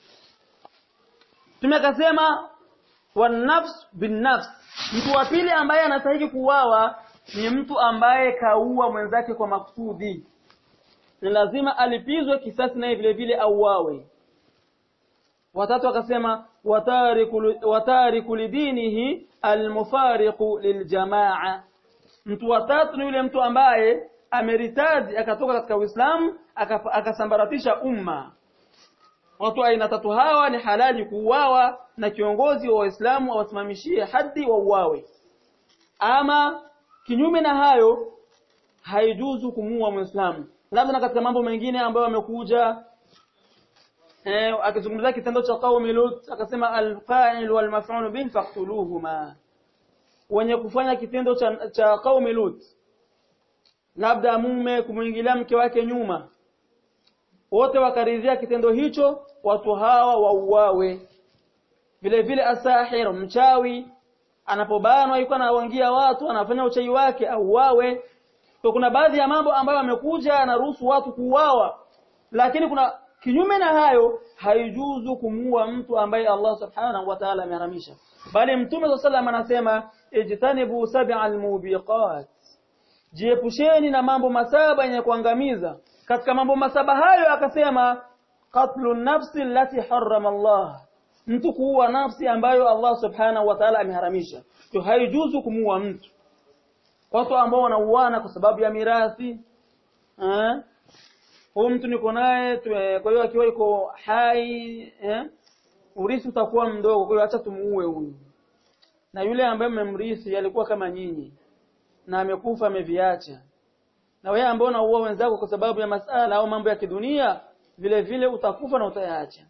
[SPEAKER 1] tumekasema wanafs binafs mtu wa pili ambaye anastahili kuuawa ni mtu ambaye kaua mwenzake kwa makusudi ni lazima alipizwe kisasi naye vile vile auawe watatu akasema watariku watariku lidinihi almufariqu liljamaa mtu watatu ni yule mtu ambaye ameritadi akatoka katika Uislamu akasambaratisha umma watu aina tatu hawa ni halali kuuawa na kiongozi wa Waislamu awasimamishie hadi wauawe ama kinyume na hayo haijuzu kumuua Muislamu labda na katika mambo mengine ambayo yamekuja eh akizungumzia kitendo cha qaumi Lut akasema al-qa'il wal maf'ul bih faqtuluhuma wenye kufanya kitendo cha, cha qaumi Lut labda mume kumuingilia mke wake nyuma wote wakaridhia kitendo hicho watu hawa wauawe vile vile asahir mchawi anapobanwa yuko anawangia watu anafanya uchawi wake auawe kwa kuna baadhi ya mambo ambayo amekuja anaruhusu watu kuuawa lakini kuna kinyume na hayo haijuzu kumuua mtu ambaye Allah subhanahu wa ta'ala ameharamisha bali mtume sallallahu anasema ijtanibu sab'al mubiqat jiepusheni na mambo masaba yenye kuangamiza katika mambo masaba hayo akasema qatlu nafsi allati harrama Allah mtu kuua nafsi ambayo Allah subhanahu wa ta'ala ameharamisha to haijuzu kumuua mtu watu ambao wanauana kwa sababu ya mirathi eh huyu mtu niko naye kwa hiyo akiwa yuko hai eh urithi utakuwa mdogo kwa hiyo acha tumuue huyu na yule ambaye mmemrithi alikuwa kama nyinyi na amekufa ameviacha na wewe ambao unaua wenzako kwa sababu ya masala au mambo ya kidunia vile vile utakufa na utayaacha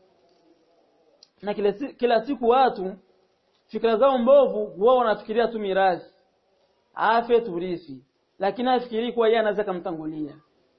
[SPEAKER 1] na kila, kila siku watu fikra zao mbovu wao wanafikiria tu mirathi afe turithi lakini afikiri kuwa yeye anaweza kumtangulia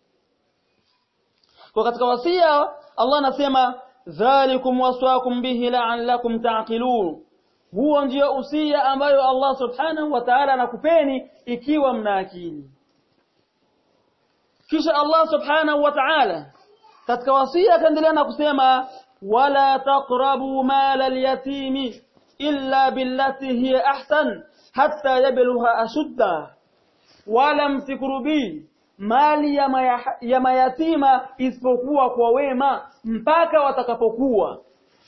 [SPEAKER 1] kwa katika wasia Allah anasema dhalikum waswakum bihi la'allakum ta'qilun huo ndio usia ambayo Allah subhanahu wa ta'ala anakupeni ikiwa mna akili kisha Allah subhanahu wa ta'ala katika wasia akaendelea na kusema wala taqrabu mala al-yatimi illa billati hiya ahsan hatta yablugha ashudda wala msikurubi mali ya, maya, ya mayatima isipokuwa kwa wema mpaka watakapokuwa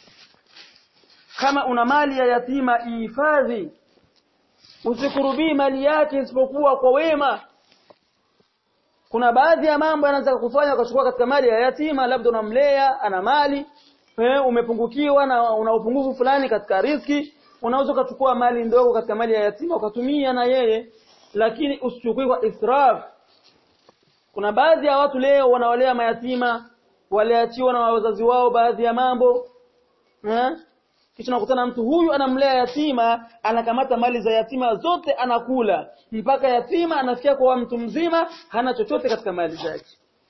[SPEAKER 1] kama una mali ya yatima ihifadhi usikurubii mali yake isipokuwa kwa wema kuna baadhi ya mambo yanaweza kufanya ukachukua katika mali ya yatima labda unamlea ana mali eh, umepungukiwa na una upungufu fulani katika riski unaweza ukachukua mali ndogo katika mali ya yatima ukatumia na yeye lakini usichukue kwa israf kuna baadhi ya watu leo wanawalea mayatima waliachiwa na wazazi wao baadhi ya mambo eh? kisha nakutana mtu huyu anamlea yatima anakamata mali za yatima zote anakula mpaka yatima anafikia kwa mtu mzima hana chochote katika mali zake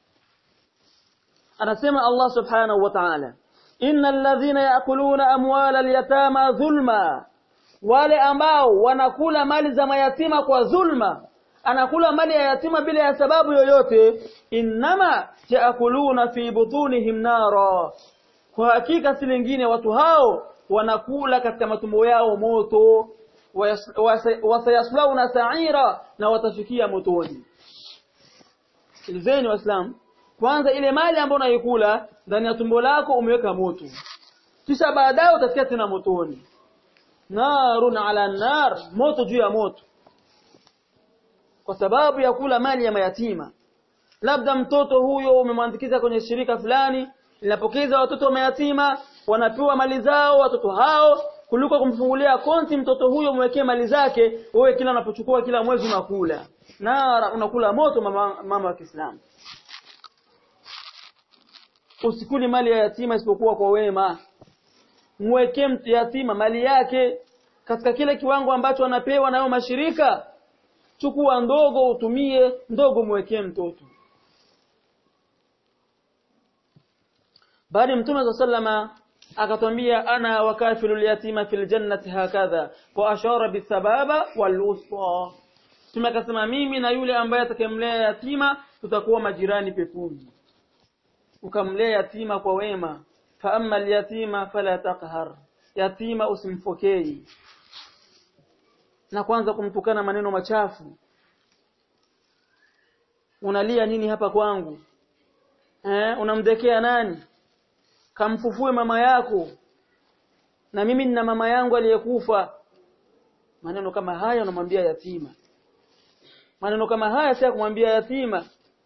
[SPEAKER 1] anasema Allah subhanahu wa ta'ala innal ladhina ya'kuluna amwala al-yatama dhulma wale ambao wanakula mali za mayatima kwa dhulma anakula mali ya yatima bila ya sababu yoyote innama yaakuluna fi butunihim nara kwa hakika si lingine watu hao wanakula katika matumbo yao moto wasayaslauna sa'ira na watafikia motoni Sikilizeni waislamu kwanza ile mali ambayo unaikula ndani ya tumbo lako umeweka moto kisha baadaye utafikia tena motoni narun ala nar moto juu ya moto kwa sababu ya kula mali ya mayatima labda mtoto huyo umemwandikiza kwenye shirika fulani linapokeza watoto wa mayatima wanapewa mali zao watoto hao kuliko kumfungulia konti mtoto huyo mwekee mali zake wewe kila unapochukua kila mwezi unakula na unakula moto mama, mama wa Kiislamu usikuli mali ya yatima isipokuwa kwa wema mwekee mtu yatima mali yake katika kile kiwango ambacho anapewa nayo mashirika chukua ndogo utumie ndogo mwekee mtoto bali mtume sallama akatwambia ana wakafilul yatima fil jannati hakadha wa ashara bisababa wal wusta Mtume akasema mimi na yule ambaye atakayemlea yatima tutakuwa majirani peponi ukamlea yatima kwa wema fa amma al-yatima fala taqhar yatima usimfokei na kwanza kumtukana maneno machafu unalia nini hapa kwangu eh unamdekea nani kamfufue mama yako na mimi nina mama yangu aliyekufa maneno kama haya unamwambia yatima maneno kama haya si kumwambia yatima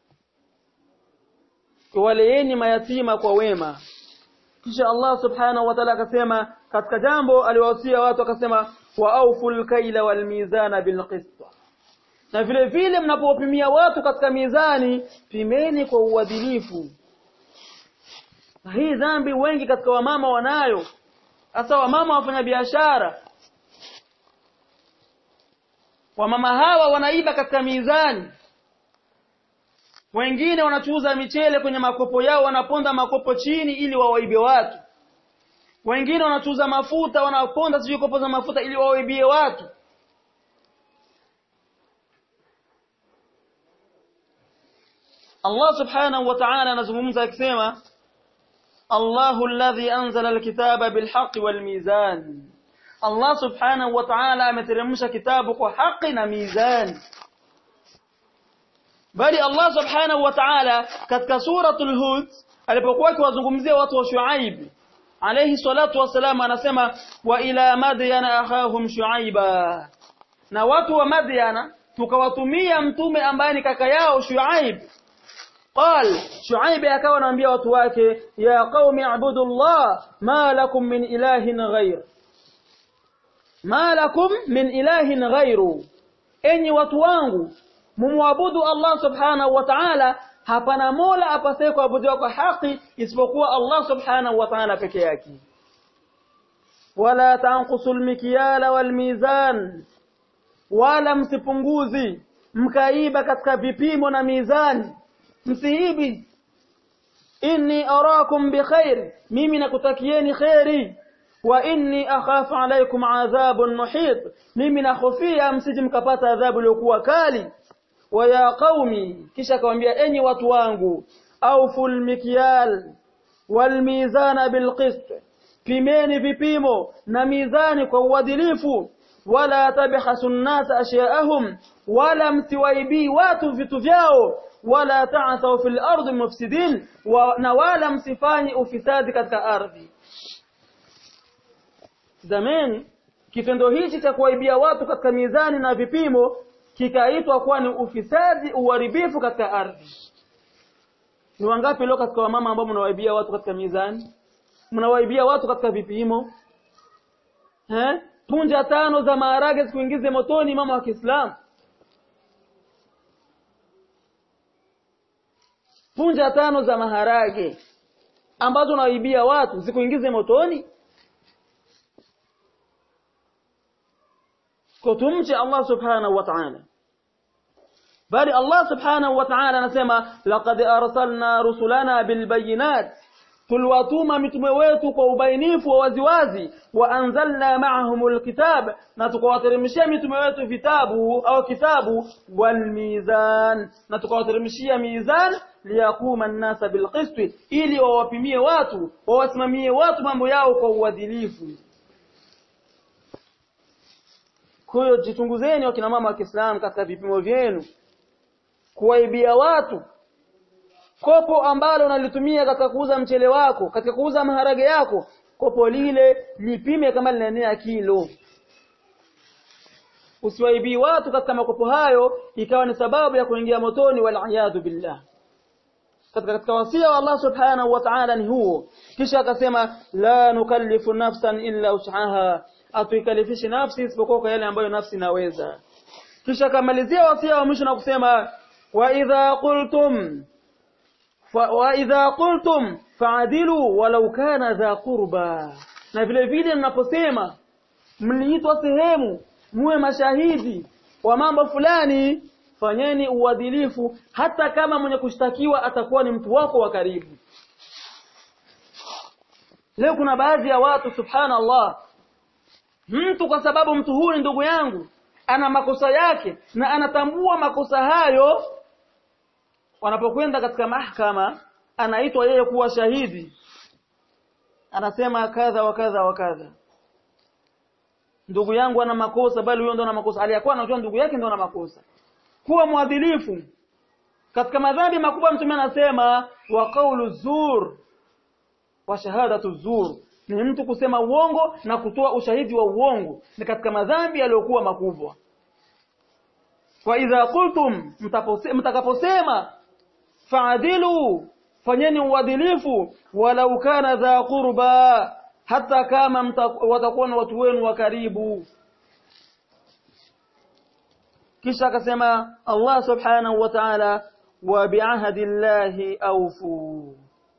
[SPEAKER 1] waleeni mayatima kwa wema kisha Allah subhanahu wa ta'ala akasema katika jambo aliwahusia watu akasema wa auful kaila wal mizana bil qist na vile vile mnapopimia watu katika mizani pimeni kwa uadilifu na hii dhambi wengi katika wamama wanayo hasa wamama wafanya biashara wamama hawa wanaiba katika mizani wengine wanachuuza michele kwenye makopo yao wanaponda makopo chini ili wawaibe watu wengine wanachuuza mafuta wanaponda sijui kopo za mafuta ili wawaibie watu Allah subhanahu wa ta'ala anazungumza akisema Allahu alladhi anzala alkitaba bilhaqqi walmizan Allah subhanahu wa ta'ala ameteremsha kitabu kwa haki na mizani bali Allah subhanahu wa ta'ala katika suratul hud alipokuwa akiwazungumzia watu wa Shuaib alayhi salatu wasalam anasema wa ila madyana akhahum shuaiba na watu wa madyana tukawatumia mtume ambaye ni kaka yao Shuaib قال شعيب akawa anaambia watu wake ya qaumi ibudullah ma lakum min ilahin ghair ma lakum min ilahin ghairu enyi watu wangu mumwabudu Allah subhanahu wa ta'ala hapana mola apasaye kuabudiwa kwa haki isipokuwa Allah subhanahu wa ta'ala peke yake wala tanqusul mikyala wal mizan wala msipunguzi mkaiba katika vipimo na mizani msiibi inni arakum bikhair mimi nakutakieni khairi wa inni akhafu alaykum adhabun muhit mimi nakhofia msije mkapata adhabu iliyokuwa kali wa ya qaumi kisha akamwambia enyi watu wangu auful mikyal wal mizana bil qist pimeni vipimo na mizani kwa uadilifu wala tabhasu an-nas ashya'ahum wala msiwaibii watu vitu vyao wala ta'thaw fil ardi mufsidin na wala msifanye ufisadi katika ardhi zamani kitendo hichi cha kuwaibia watu katika mizani na vipimo kikaitwa kuwa ni ufisadi uharibifu katika ardhi ni wangapi leo katika wamama ambao mnawaibia watu katika mizani mnawaibia watu katika vipimo eh punja tano za maharage zikuingize motoni mama wa Kiislamu punja tano za maharage ambazo unawaibia watu zikuingize motoni kutumche Allah subhanahu wa ta'ala bali Allah subhanahu wa ta'ala anasema laqad arsalna rusulana bilbayinat tuliwatuma mitume wetu kwa ubainifu wa waziwazi wa anzalna ma'ahumul kitab na tukawateremshia mitume wetu vitabu au kitabu wal mizan na tukawateremshia mizan liyakuma an-nasa bilqist ili wawapimie watu wawasimamie watu mambo yao kwa uadilifu kwa hiyo jichunguzeni wakina mama wa Kiislamu katika vipimo vyenu kuwaibia watu kopo ambalo unalitumia katika kuuza mchele wako katika kuuza maharage yako kopo lile lipime kama linaenea kilo usiwaibii watu katika makopo hayo ikawa ni sababu ya kuingia motoni wal billah katika katika wasia wa Allah subhanahu wa ta'ala ni huo kisha akasema la nukallifu nafsan illa us'aha atuikalifishi nafsi isipokuwa kwa yale ambayo nafsi inaweza kisha akamalizia wasia wa mwisho na kusema wa idha qultum wa idha qultum fa'dilu walau kana dha qurba na vile vile mnaposema mliitwa sehemu muwe mashahidi wa mambo fulani fanyeni uadilifu hata kama mwenye kushtakiwa atakuwa ni mtu wako wa karibu leo kuna baadhi ya watu subhanallah mtu kwa sababu mtu huyu ni ndugu yangu ana makosa yake na anatambua makosa hayo wanapokwenda katika mahakama anaitwa yeye kuwa shahidi anasema kadha wa kadha wa kadha ndugu yangu ana makosa bali huyo ndo ana makosa aliyakuwa anajua ndugu yake ndo ana makosa kuwa mwadilifu katika madhambi makubwa mtume anasema wa qawlu zur wa shahadatu zur ni mtu kusema uongo na kutoa ushahidi wa uongo ni katika madhambi yaliyokuwa makubwa wa idha qultum mtakaposema fa'adilu fanyeni uadilifu walau kana dha qurba hata kama watakuwa na watu wenu wa karibu kisha akasema Allah subhanahu wa ta'ala wa bi'ahdi llahi awfu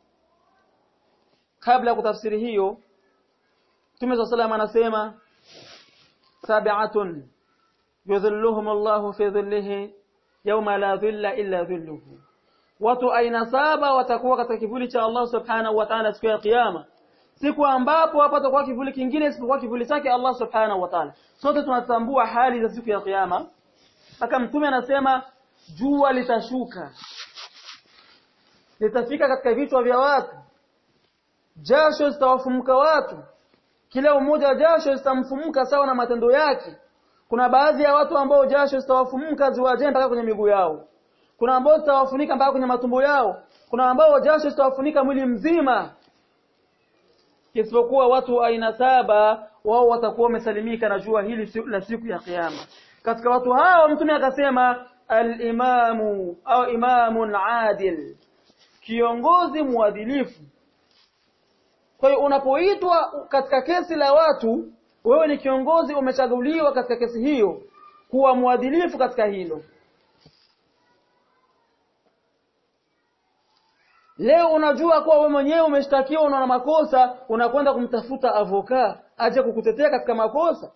[SPEAKER 1] kabla kutafsiri hiyo Mtume صلى الله anasema sab'atun yudhilluhum Allah fi dhillihi yawma la dhilla illa dhilluhu watu aina saba watakuwa katika kivuli cha Allah subhanahu wa ta'ala siku ya kiyama siku ambapo hapatakuwa kivuli kingine isipokuwa kivuli chake Allah subhanahu wa ta'ala sote tunatambua hali za siku ya kiyama mpaka mtume anasema jua litashuka litafika katika vichwa vya watu jasho zitawafumuka watu kila mmoja jasho zitamfumuka sawa na matendo yake kuna baadhi ya watu ambao jasho zitawafumuka ziwaje mpaka kwenye miguu yao kuna ambao zitawafunika mpaka kwenye matumbo yao kuna ambao jasho zitawafunika mwili mzima isipokuwa watu aina saba wao watakuwa wamesalimika na jua hili la siku ya kiyama katika watu hao mtume akasema al-imamu au imamun adil kiongozi mwadilifu kwa hiyo unapoitwa katika kesi la watu wewe ni kiongozi umechaguliwa katika kesi hiyo kuwa mwadilifu katika hilo Leo unajua kuwa wewe mwenyewe umeshtakiwa una makosa, unakwenda kumtafuta avoka aje kukutetea katika makosa.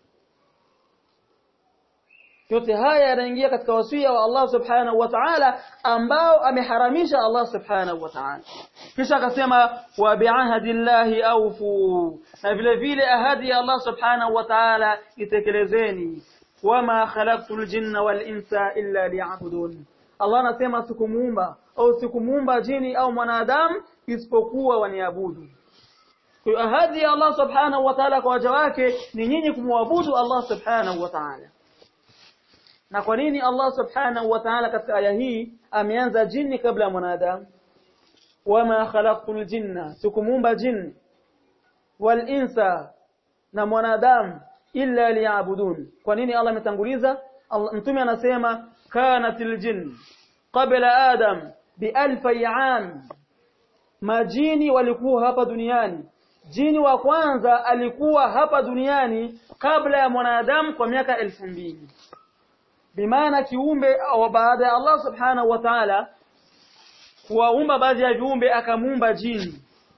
[SPEAKER 1] Yote haya yanaingia katika wasia wa Allah Subhanahu wa Ta'ala ambao ameharamisha Allah Subhanahu wa Ta'ala. Kisha akasema wa bi'ahdillahi awfu. Na vile vile ahadi ya Allah Subhanahu wa Ta'ala itekelezeni. Wama khalaqtul jinna wal insa illa liya'budun. Allah anasema sikumuumba au sikumuumba jini au mwanadamu isipokuwa waniabudu. Kwa ahadi ya Allah Subhanahu wa Ta'ala kwa waja wake ni nyinyi kumwabudu Allah Subhanahu wa Ta'ala. Na kwa nini Allah Subhanahu wa Ta'ala katika aya hii ameanza jini kabla ya mwanadamu? Wama khalaqtul jinna, sikumuumba jini wal insa na mwanadamu illa liya'budun. Kwa nini Allah ametanguliza? Mtume anasema kanatil jinn qabla adam bialfi am majini walikuwa hapa duniani jini wa kwanza alikuwa hapa duniani kabla ya mwanadamu kwa miaka elfu mbili bimaana kiumbe au baada ya Allah subhanahu wa ta'ala kuwaumba baadhi ya viumbe akamuumba jini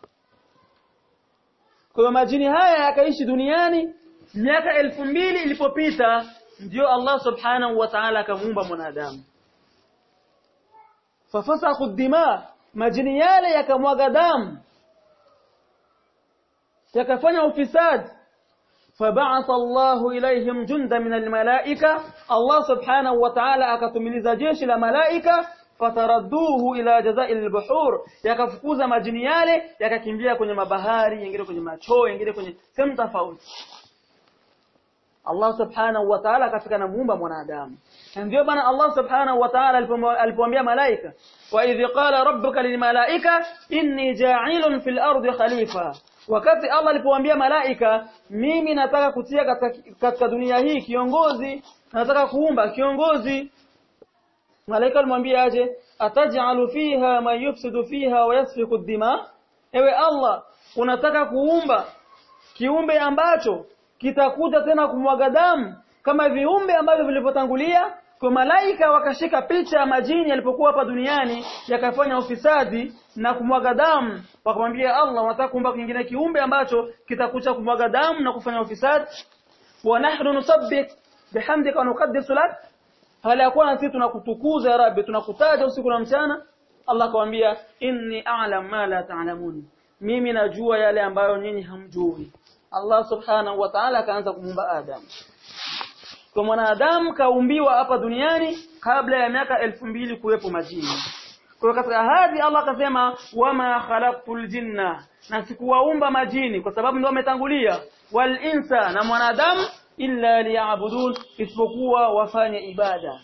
[SPEAKER 1] kwa hiyo majini haya yakaishi duniani miaka elfu mbili ilipopita ndio Allah subhanahu wa ta'ala akamuumba mwanadamu fafasakhu dima majini yale yakamwaga damu yakafanya ufisadi فبعث الله إليهم جندا من الملائكة الله سبحانه وتعالى akatumiliza jeshi la malaika fataradduhu ila jazail albuhur yakafukuza majini yale yakakimbia kwenye mabahari yengine kwenye machoo yengine kwenye sehemu tofauti Allah subhanahu wa ta'ala akafika na muumba mwanadamu ndio bana Allah subhanahu wa ta'ala alipomwambia malaika wa idh qala rabbuka lilmalaika inni ja'ilun fil ardi khalifa wakati Allah alipowaambia malaika mimi nataka kutia katika, katika dunia hii kiongozi nataka kuumba kiongozi malaika alimwambia aje ataj'alu fiha man yufsidu fiha wa yasfiku dima ewe Allah unataka kuumba kiumbe ambacho kitakuja tena kumwaga damu kama viumbe ambavyo vilivyotangulia kwa malaika wakashika picha ya majini yalipokuwa hapa duniani yakafanya ufisadi na kumwaga damu wakamwambia Allah wanataka kuumba kingine kiumbe ambacho kitakucha kumwaga damu na kufanya ufisadi wa nahnu nusabbih bihamdika wa nuqaddisu lak hali yakuwa sisi tunakutukuza ya rabbi tunakutaja usiku na mchana Allah akamwambia inni a'lam ma la ta'lamun mimi najua yale ambayo nyinyi hamjui Allah subhanahu wa ta'ala akaanza kumuumba Adam kwa mwanadamu kaumbiwa hapa duniani kabla ya miaka elfu mbili kuwepo majini kwa katika hadi Allah akasema wama khalaqtul jinna na sikuwaumba majini kwa sababu ndio wametangulia wal insa na mwanadamu illa liya'budun isipokuwa wafanye ibada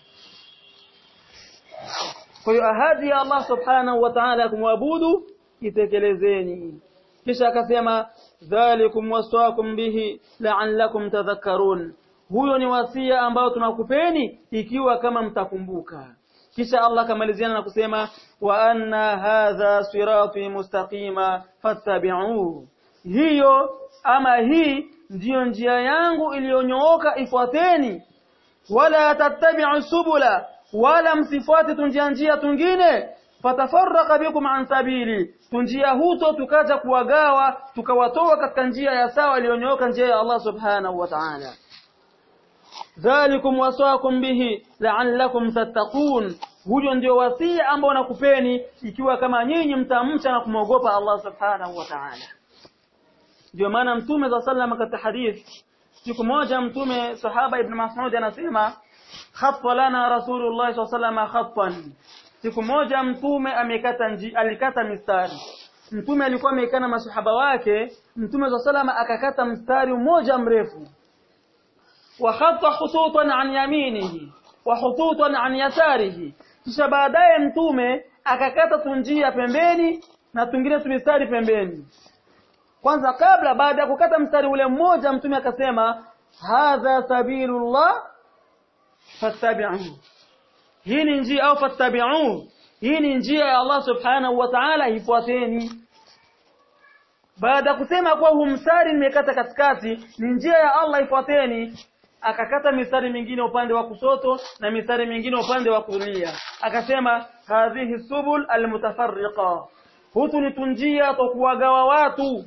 [SPEAKER 1] kwa hiyo ahadi ya Allah subhanahu wa ta'ala kumwabudu itekelezeni kisha akasema dhalikum wasaakum bihi la'allakum tadhakkarun huyo ni wasia ambao tunakupeni ikiwa kama mtakumbuka kisha Allah kamaliziana na kusema wa anna hadha sirati mustaqima fattabi'uhu hiyo ama hii ndiyo njia yangu iliyonyooka ifuateni wala tattabi'u subula wala msifuate tunjia njia tungine fatafarraqa bikum an sabili tunjia huto tukaja kuwagawa tukawatoa katika njia ya sawa iliyonyooka njia ya Allah subhanahu wa ta'ala dhalikum wasaakum bihi la'allakum tattaqun huyo ndio wasia ambao nakupeni ikiwa kama nyinyi mtamcha na kumwogopa Allah subhanahu wa ta'ala ndio maana mtume za sallam katika hadith siku moja mtume sahaba ibn Mas'ud anasema khatta lana rasulullah sallallahu khattan siku moja mtume amekata nji alikata mistari mtume alikuwa amekana masahaba wake mtume za salama akakata mstari mmoja mrefu wa khatta khututan an yaminihi wa khututan an yasarihi kisha baadaye mtume akakata tunjia pembeni na tungine tumistari pembeni kwanza kabla baada ya kukata mstari ule mmoja mtume akasema hadha sabilullah fattabi'uhu hii ni njia au fattabi'uhu hii ni njia ya Allah subhanahu wa ta'ala ifuateni baada ya kusema kuwa huu mstari nimekata katikati ni njia ya Allah ifuateni akakata mistari mingine upande wa kusoto na mistari mingine upande wa kulia akasema hadhihi subul almutafarriqa hutu ni tunjia tokuwagawa watu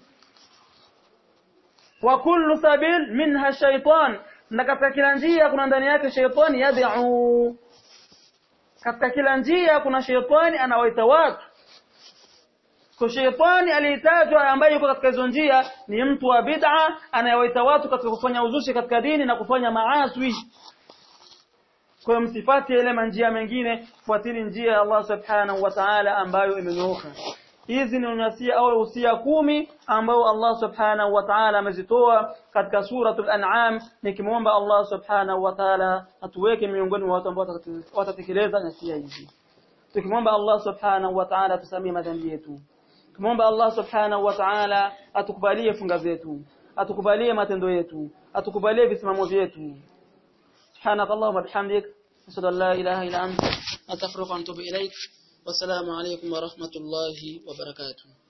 [SPEAKER 1] wa kullu sabil minha shaytan na katika kila njia kuna ndani yake shaytani yad'u katika kila njia kuna shaytani anawaita watu kwa shaytani aliyetajwa ambaye yuko katika hizo njia ni mtu wa bid'a anayewaita watu katika kufanya uzushi katika dini na kufanya maaswi kwa hiyo msifati ile manjia mengine fuatili njia ya Allah subhanahu wa ta'ala ambayo imenyooka hizi ni unasia au usia kumi ambao Allah subhanahu wa ta'ala amezitoa katika suratul an'am nikimwomba Allah subhanahu wa ta'ala atuweke miongoni mwa watu ambao watatekeleza nasia hizi tukimwomba Allah subhanahu wa ta'ala tusamie madhambi yetu Tumomba Allah subhanahu wa ta'ala atukubalie funga zetu, atukubalie matendo yetu, atukubalie visimamo vyetu. Subhanak Allahumma bihamdik, ashhadu an la ilaha illa anta, astaghfiruka wa atubu ilaik. Wassalamu alaykum wa rahmatullahi wa barakatuh.